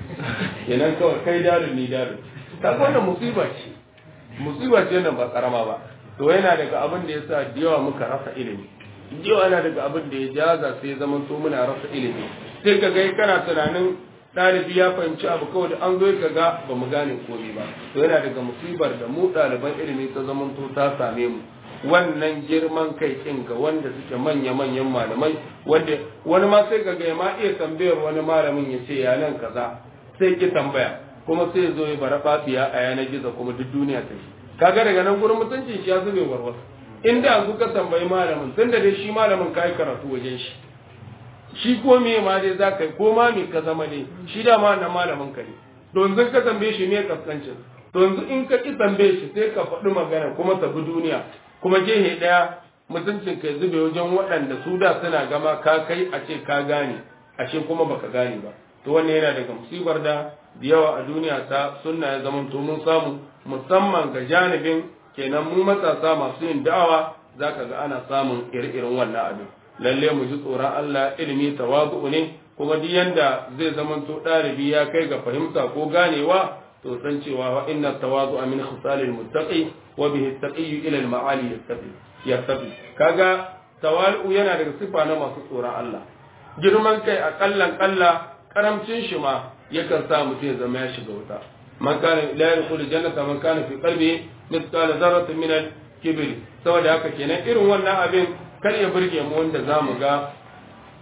[SPEAKER 1] kenan kawai kai darin ni darin ta wannan musiba ce musiba ce nan ba karama ba to yana daga abin da yasa da yawa muka rasa ilimi yawa yana daga abin da ya jaza sai zaman to muna rasa ilimi sai ka ga kana tunanin ɗalibi ya fahimci abu kawai da an zo ka ga ba mu gane komai ba to yana daga musibar da mu ɗaliban ilimi ta zaman to ta same mu wannan girman kai ɗin ga wanda suke manya-manyan malamai wanda wani ma sai ka ga ma iya tambayar wani malamin ya ce ya nan kaza sai ki tambaya kuma sai zo ya bara fafiya a yanar gizo kuma duk duniya ta shi kaga daga nan gurin mutuncin shi ya zube warwas inda yanzu ka tambayi malamin tun da dai shi malamin ka yi karatu wajen shi shi ko me ma dai za ka yi ko ma me ka zama ne shi da ma na malamin ka ne to yanzu ka tambaye shi me kaskancin to yanzu in ka ki tambaye shi sai ka faɗi magana kuma ta bi duniya kuma gehe ɗaya mutuncin ka zube wajen waɗanda su da suna gama ka kai a ce ka gane ashe kuma baka gane ba to wannan yana daga musibar da da yawa a duniya ta sunna ya zama to mun samu musamman ga janibin kenan mu matasa masu yin da'awa zaka ga ana samun ire-iren wannan abin lalle mu ji tsoron Allah ilimi tawazu ne kuma duk yanda zai zama to ɗalibi ya kai ga fahimta ko ganewa to san cewa wa inna tawazu min khisalil muttaqi wa bihi taqi ila al ma'ali yastafi yastafi kaga tawalu yana daga sifa na masu tsoron Allah girman kai a kallan kalla karamcin shi ma yakan sa mutum ya zama ya shiga wuta man kana la yadkhulu jannata man kana fi qalbi mithqala dharratin min al kibr saboda haka kenan irin wannan abin kar ya burge mu wanda zamu ga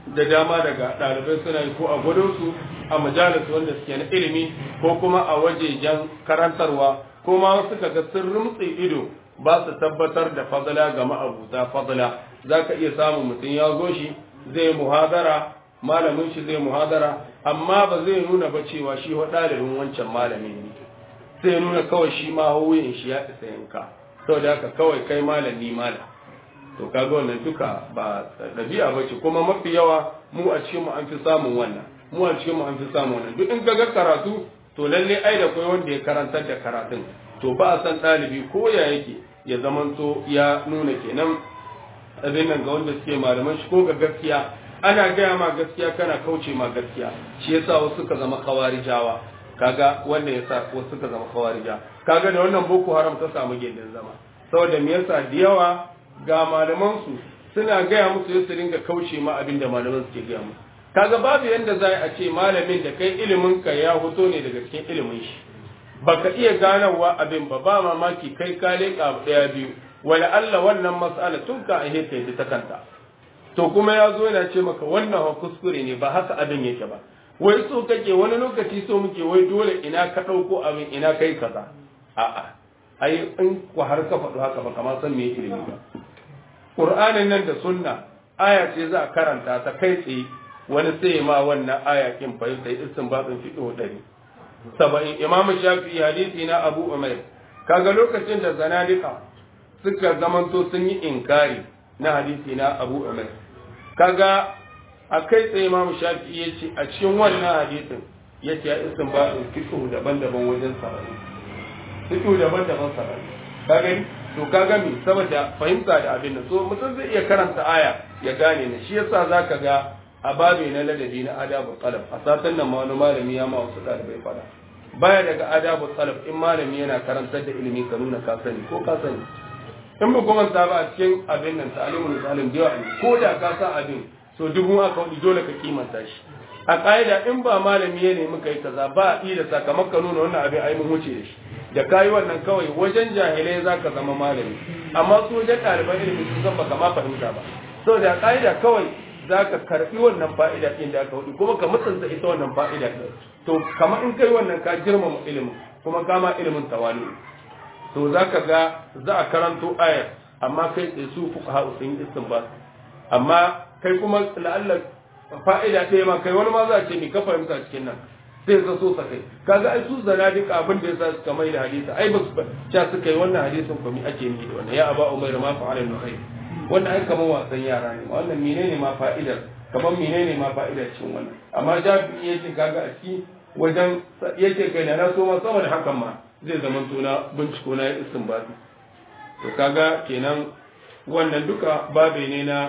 [SPEAKER 1] da dama daga ɗalibai suna yi ko a gwado su a majalis wanda suke na ilimi ko kuma a wajejen karantarwa ko ma wasu kaga sun rumtse ido ba su tabbatar da fadala ga ma'abuta fadala za ka iya samun mutum ya zo shi zai muhadara malamin shi zai muhadara amma ba zai nuna ba cewa shi wa ɗalibin wancan malamin ne zai nuna kawai shi ma hauyin shi ya isa yanka saboda haka kawai kai malam ni malam to kaga wannan duka ba ɗabi'a ba ce kuma mafi yawa mu a cikin mu an fi samun wannan mu a cikin mu an fi samun wannan duk in ga karatu to lalle ai da kai wanda ya karantar da karatun to ba a san ɗalibi ko ya yake ya zamanto ya nuna kenan abin nan ga wanda suke malaman shi ko ga gaskiya ana gaya ma gaskiya kana kauce ma gaskiya shi yasa wasu suka zama kawarijawa kaga wanda yasa wasu suka zama kawarija kaga da wannan boko haram ta samu gindin zama saboda me yasa da yawa ga malaman su suna gaya musu su dinga kauce ma abin da malaman suke gaya musu kaga babu yanda za a ce malamin da kai ilimin ka ya hoto ne daga cikin ilimin shi baka iya ganawa abin ba ba mamaki kai ka leƙa ɗaya biyu wala Allah wannan mas'ala tun ka a hita yi ta kanta to kuma ya zo yana ce maka wannan wa kuskure ne ba haka abin yake ba wai so kake wani lokaci so muke wai dole ina ka ɗauko abin ina kai kaza a'a ai in ku har ka faɗo haka ba kamar san me ilimi ba Qur'anin nan da sunna aya ce za a karanta ta kai tsaye wani sai ma wannan aya kin fahimta istinbatin fiqh ɗari saba'in imam shafi hadisi na abu umair kaga lokacin da zanadika suka zamanto sun yi inkari na hadisi na abu umair kaga a kai tsaye imam shafi ya ce a cikin wannan hadisin ya ce ya isin ba fiƙo daban-daban wajen saba'in fiƙo daban-daban saba'in ka gani to ka gami saboda fahimta da abin nan so mutum zai iya karanta aya ya gane ne shi yasa zaka ga a babe na ladabi na adabu talab a satan nan ma wani malami ya ma wasu ɗalibai fada baya daga adabu talab in malami yana karantar da ilimi ka nuna ka sani ko ka sani in ba kuma ta ba a cikin abin nan ta'alimul salim da yawa ko da ka sa abin so dubu aka wani dole ka kimanta shi a ƙa'ida in ba malami ya nemi kai kaza ba a da sakamakon nuna wannan abin ai mun wuce da shi da kayi wannan kawai wajen jahilai za ka zama malami amma su wajen ɗaliban ilimi sun san baka ma fahimta ba saboda ƙa'ida kawai za ka karɓi wannan fa'ida ɗin da aka hudu kuma ka mutunta ita wannan fa'ida ɗin to kamar in kai wannan ka girmama ilimin kuma kama ilimin tawali to za ka ga za a karanto ayar amma kai tsaye su fuka ha'u sun yi istinbat amma kai kuma la'allar fa'ida ɗaya ma kai wani ma za a ce ni ka fahimta cikin nan sai ka so sa kai kaga ai su zana duka abin da yasa suka mai da hadisi ai ba su cha suka yi wannan hadisin kuma ake yi da wannan ya aba umayr ma fa'ala nuhay wannan ai kamar wasan yara ne wannan menene ma fa'idar kamar menene ma fa'idar cin wannan amma jabi yake kaga a ciki wajen yake kai da na so ma sama da hakan ma zai zama tona binciko na istinbati to kaga kenan wannan duka babe ne na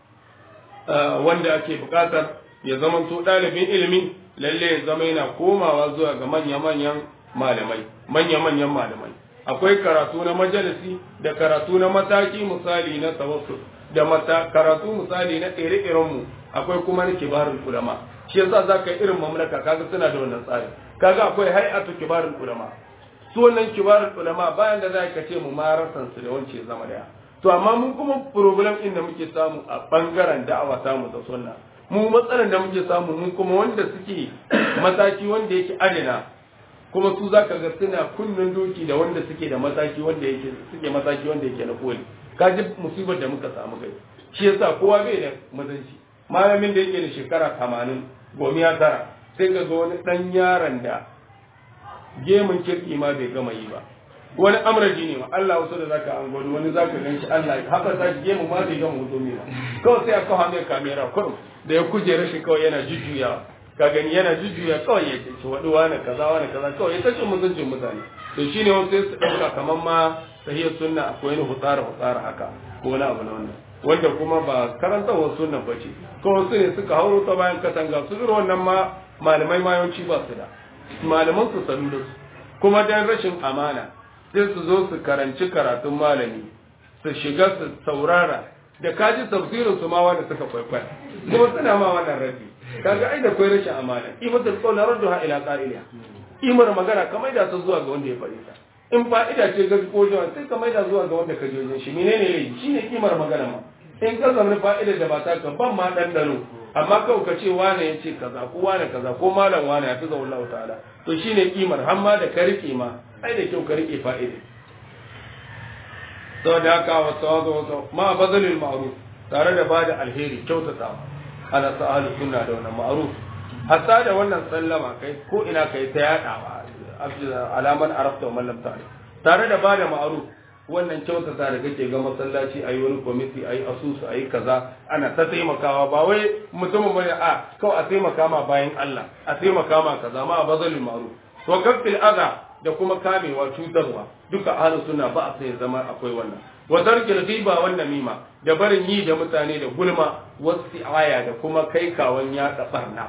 [SPEAKER 1] wanda ake bukatar ya zama to ɗalibin ilimi lalle ya zama yana komawa zuwa ga manya-manyan malamai manya-manyan malamai akwai karatu na majalisi da karatu na mataki misali na tawassul da mata karatu misali na ire-iren mu akwai kuma na kibarul ulama shi yasa zaka yi irin mamlaka kaga suna da wannan tsari kaga akwai hay'atu kibarul ulama su wannan kibarul ulama bayan da za ka ce mu marasan su da wance zama daya to amma mun kuma problem din da muke samu a bangaren da'awa samu da sunna mu matsalar da muke samu mun kuma wanda suke mataki wanda yake adana kuma su zaka ga suna kunnen doki da wanda suke da mataki wanda yake suke mataki wanda yake na koli kaji musibar da muka samu kai shi yasa kowa bai da mazanci malamin da yake da shekara 80 gomiya tara sai ga wani dan yaron da gemun kirki ma bai gama yi ba wani amraji ne ma Allah wasu da zaka an gwado wani zaka gan shi Allah haka sa gemu ma bai gama hoto ne ba kawai sai aka hawo mai kamera kurum da ya kujera shi kawai yana jujjuya ka gani yana jujjuya kawai ya ce wadu wani kaza wani kaza kawai ya tace mutuncin mutane to shine wasu sai su dauka kaman ma sahihar sunna akwai wani hutsara hutsara haka ko wani abu na wannan wanda kuma ba karantawar sunna ba ce kawai su ne suka hauro ta bayan katanga su irin wannan ma malamai ma yawanci ba su da malaman su sanu da su kuma dan rashin amana sai su zo su karanci karatun malami su shiga su saurara da kaji tafsirin su ma wanda suka kwaikwaya kuma suna ma wannan rabi kaga ai da kwai rashin amana imatul qawl radduha ila qa'iliha imar magana kamar da ta zuwa ga wanda ya faɗi ta in fa'ida ce ga ko jawan sai kamar da zuwa ga wanda ka je shi menene ne shine kimar magana ma in ka zama fa'ida da ba ta ka ban ma dan dano amma kawai ka ce wane ya ce kaza ko wane kaza ko malam wane ya fi zaun Allah ta'ala to shine kimar har ma da ka rike ma ai da kyau ka rike fa'ida saboda haka wa sawazu wa ma bazalil ma'ruf tare da bada alheri kyautata ana sa ahlus sunna da wannan ma'ruf hatta da wannan sallama kai ko ina kai ta yadawa alaman arafta wa man lam ta'rif tare da bada ma'ruf wannan kyautata da kake ga masallaci ayi wani kwamiti ayi asusu ayi kaza ana ta taimakawa ba wai mutumin bane a kawai a taimaka ma bayan Allah a taimaka ma kaza ma bazalil ma'ruf wa kafil adha da kuma kamewa cutarwa duka ahlus sunna ba a sai zama akwai wannan wa tarkil ghiba wan namima da barin yi da mutane da gulma wasu aya da kuma kai kawan ya barna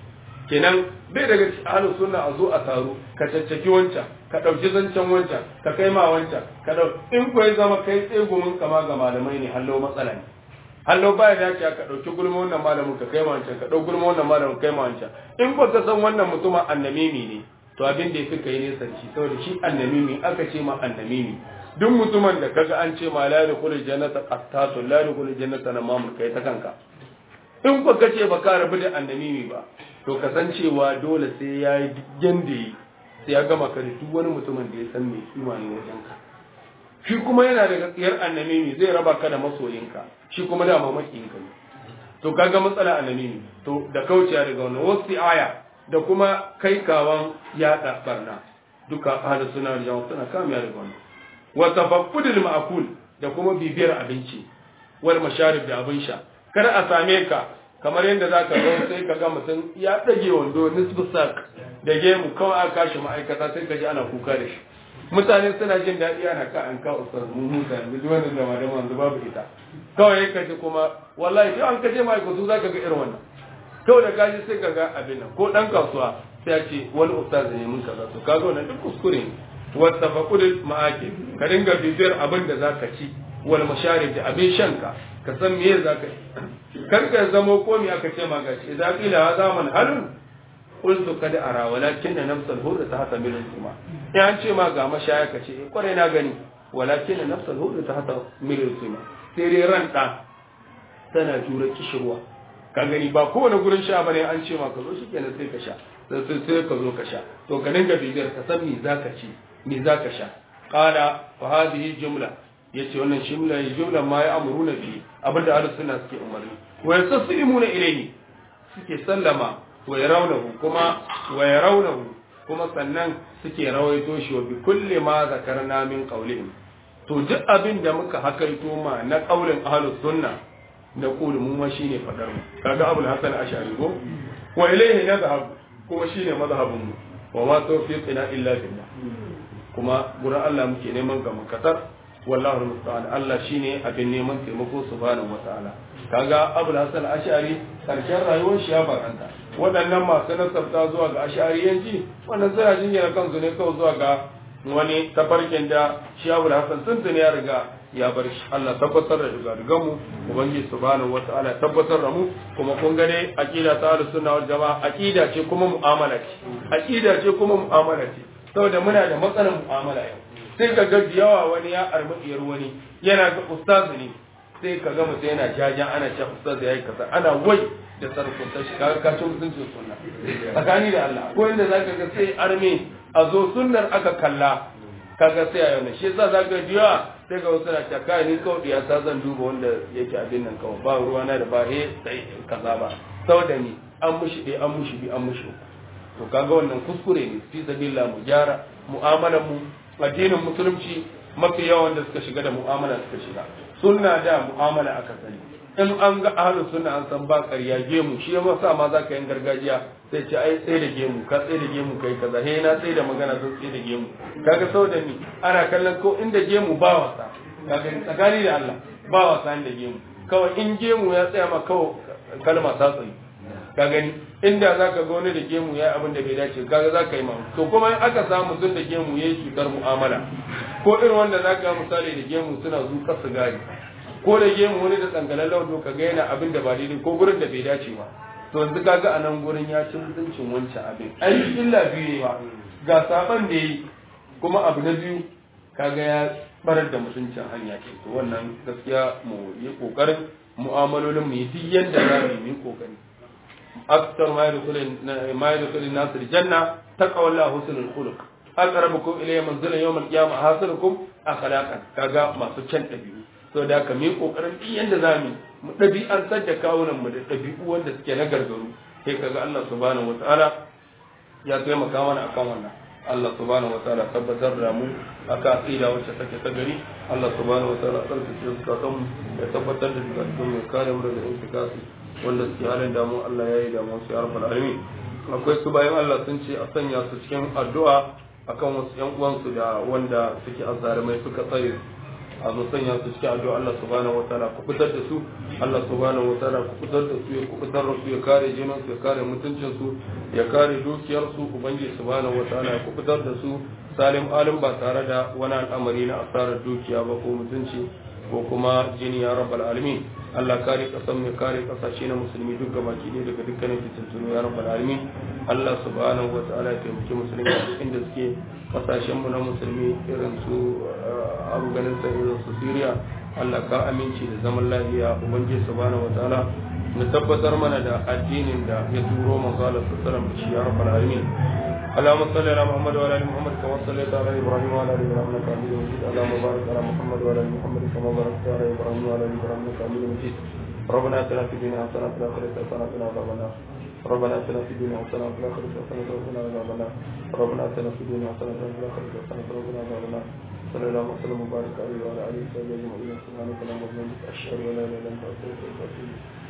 [SPEAKER 1] kenan bai daga ahlus sunna a zo a taro ka caccaki wancan ka dauki zancen wancan ka kai ma wancan ka dau in ko ya zama kai tsegumin kama ga malamai ne hallo matsala ne hallo baya dace ka dauki gulma wannan malamin ka kai ma wancan ka dau gulma wannan malamin kai ma wancan in ko ka san wannan mutumin annamimi ne to abin da yafi kai ne sanci saboda shi annamimi aka ce ma annamimi duk mutumin da kaga an ce ma la yadkhulul jannata qattatu la yadkhulul jannata namamul kai ta kanka in ko kace ba ka rabu da annamimi ba to kasancewa dole sai ya yi yanda yi sai ya gama ka duk wani mutumin da ya san mai kima ne wajen ka shi kuma yana da gaskiyar annamimi zai raba ka da masoyinka shi kuma da mamakiyinka ne to kaga matsala annamimi to da kauciya daga wannan wasu aya da kuma kai kawan yada barna duka ahlus sunna da jama'a suna kamiya daga wannan wa tafaqqudul ma'kul da kuma bibiyar abinci wal masharib da abin sha kar a same ka kamar yadda za ka zo sai ka ga mutum ya ɗage wando nisbu sak da gemu kawai aka kashi ma'aikata sai ka ji ana kuka da shi mutane suna jin daɗi ana ka an ka ustaz mun huta yanzu duk wannan zama da manzu babu ita kawai ka ji kuma wallahi sai an kaje ma'aikatu za ka ga irin wannan kawai da gaji sai ka ga abin nan ko ɗan kasuwa sai ya ce wani ustaz ne mun kaza to kaga wannan duk kuskure ne wata faƙudin ma'akin ka dinga bibiyar abin da za ka ci wal masharib da abin shanka ka san me za ka yi kar ka zamo ko me aka ce ma gashi idan kila ha zaman halun qultu kad ara walakin nafsal hurra ta hata milin kuma in an ce ma ga mashaya ka ce kware na gani walakin nafsal hurra ta hata milin kuma sai dai ran da tana jura kishirwa ka gani ba kowane gurin sha bane an ce ma ka zo shikenan sai ka sha sai sai ka zo ka sha to ka dinga bibiyar ka san me zaka ci me zaka sha qala fa hadhihi jumla yace wannan shimla jumla ma ya amuruna bi abinda ahlus sunna suke umarni wa yastaslimuna ilayhi suke sallama wa yarawnahu kuma wa yarawnahu kuma sannan suke rawaito shi wa bi kulli ma zakarna min qawlihim to duk abin da muka hakaito ma na qaulin ahlus sunna da qulu mu ma shine fadar mu kaga abul hasan ash'ari go wa ilayhi nadhhab kuma shine mazhabin mu wa ma tawfiqina illa billah kuma gurin Allah muke neman ga mukatar wallahu musta'an Allah shine abin neman taimako subhanahu wataala kaga Abu Hasan Ash'ari karshen rayuwar shi ya baranta waɗannan masu nasabta zuwa ga Ash'ariyanci wannan suna jinyar kansu ne kawai zuwa ga wani tafarkin da shi Abu Hasan tuntun ya riga ya bar shi Allah tabbatar da riga mu ubangiji subhanahu wataala tabbatar da mu kuma kun gane aqida ta ahlus sunna wal jamaa aqida ce kuma mu'amala ce aqida ce kuma mu'amala ce saboda muna da matsalar mu'amala yau sai ka ga yawa wani ya armadiyar wani yana ga ustaz ne sai ka ga mutum yana jajan ana cewa ustaz yayi kaza ana wai da sarkun ta shi kaga ka ci mutuncin sunna tsakani da Allah ko inda zaka ga sai arme a zo sunnar aka kalla kaga sai a yana shi yasa zaka ji yawa sai ga wasu na cewa kai ni kawai ya sa zan duba wanda yake abin nan kawai ba ruwa na da ba he sai kaza ba saboda ni an mushi ɗaya an mushi bi an mushi to kaga wannan kuskure ne fi sabilillah mu gyara mu'amalar mu addinin musulunci mafi yawan da suka shiga da mu'amala suka shiga sunna da mu'amala aka sani in an ga ahlus sunna an san ba ƙarya gemu shi ya sa ma za ka yin gargajiya sai ce ai tsaye da gemu ka tsaye da gemu kai kaza he na tsaye da magana sun tsaye da gemu kaga saboda ni ana kallon ko inda gemu ba wasa kaga tsakani da Allah ba wasa inda gemu kawai in gemu ya tsaya ma kawai kalma ta tsaye ka gani inda za ka ga wani da gemu ya abin da bai dace kaga za ka yi mamu to kuma in aka samu sun da gemu ya yi cutar mu'amala ko irin wanda za ka misali da gemu suna zuƙa sigari ko da gemu wani da tsangalar laudo ka ga yana abin da ba daidai ko gurin da bai dace ba to yanzu kaga a nan gurin ya ci mutuncin wancan abin ai illa biyu ne ba ga saban da yi kuma abu na biyu kaga ya barar da mutuncin hanya ce to wannan gaskiya mu yi kokarin mu'amalolin mu yi duk yanda za mu yi kokari akthar ma yadkhulu ma yadkhulu an-nas al-janna taqawla husnul khuluq aqrabukum ilayya manzilan yawm al-qiyamah hasinukum akhlaqan kaga masu can dabi'u so da ka mi kokarin din yanda zamu mu dabi'an da kawunan mu da dabi'u wanda suke na gargaru sai kaga Allah subhanahu wataala ya taimaka mana akan wannan Allah subhanahu wa ta'ala tabbatar da mu aka aqida wacce take ta gari Allah subhanahu wa ta'ala tsarkake zukatan mu ya tabbatar da zukatan mu kare mu daga intikasi wanda suke halin damu Allah ya yi damu su ya rabbal alamin akwai su bayan Allah sun ce a sanya su cikin addu'a akan wasu yan uwansu da wanda suke azzarumai suka tsare a zo sanya su cikin addu'a Allah subhanahu wataala ku fitar da su Allah subhanahu wataala ku fitar da su ya ku fitar da su ya kare jinin su ya kare mutuncin su ya kare dukiyar su ubangiji subhanahu wataala ya ku fitar da su salim alim ba tare da wani al'amari na asarar dukiya ba ko mutunci ko kuma jini ya rabbal alamin Allah kare kasan mai kare kasashe na musulmi duk gaba ki daga dukkanin fitintunu ya rabbal alamin Allah subhanahu wa ta'ala ya taimaki musulmi a cikin da suke kasashen mu na musulmi irin su Afghanistan irin su Syria Allah ka aminci da zaman lafiya ubangiji subhanahu wa ta'ala mu tabbatar mana da addinin da ya turo manzo Allah sallallahu alaihi wasallam shi ya rabbal alamin اللهم صل على محمد وعلى ال محمد كما صليت على ابراهيم وعلى ال ابراهيم انك حميد مجيد اللهم بارك على محمد وعلى ال محمد كما باركت على ابراهيم وعلى ال ابراهيم انك حميد مجيد ربنا اتنا في الدنيا حسنه وفي الاخره حسنه وقنا عذاب النار ربنا اتنا في الدنيا حسنه وفي الاخره حسنه وقنا عذاب النار ربنا اتنا في الدنيا حسنه وفي الاخره حسنه وقنا عذاب النار صلى الله وسلم وبارك عليه وعلى اله وصحبه اجمعين سبحانك اللهم وبحمدك اشهد ان لا اله الا انت استغفرك واتوب اليك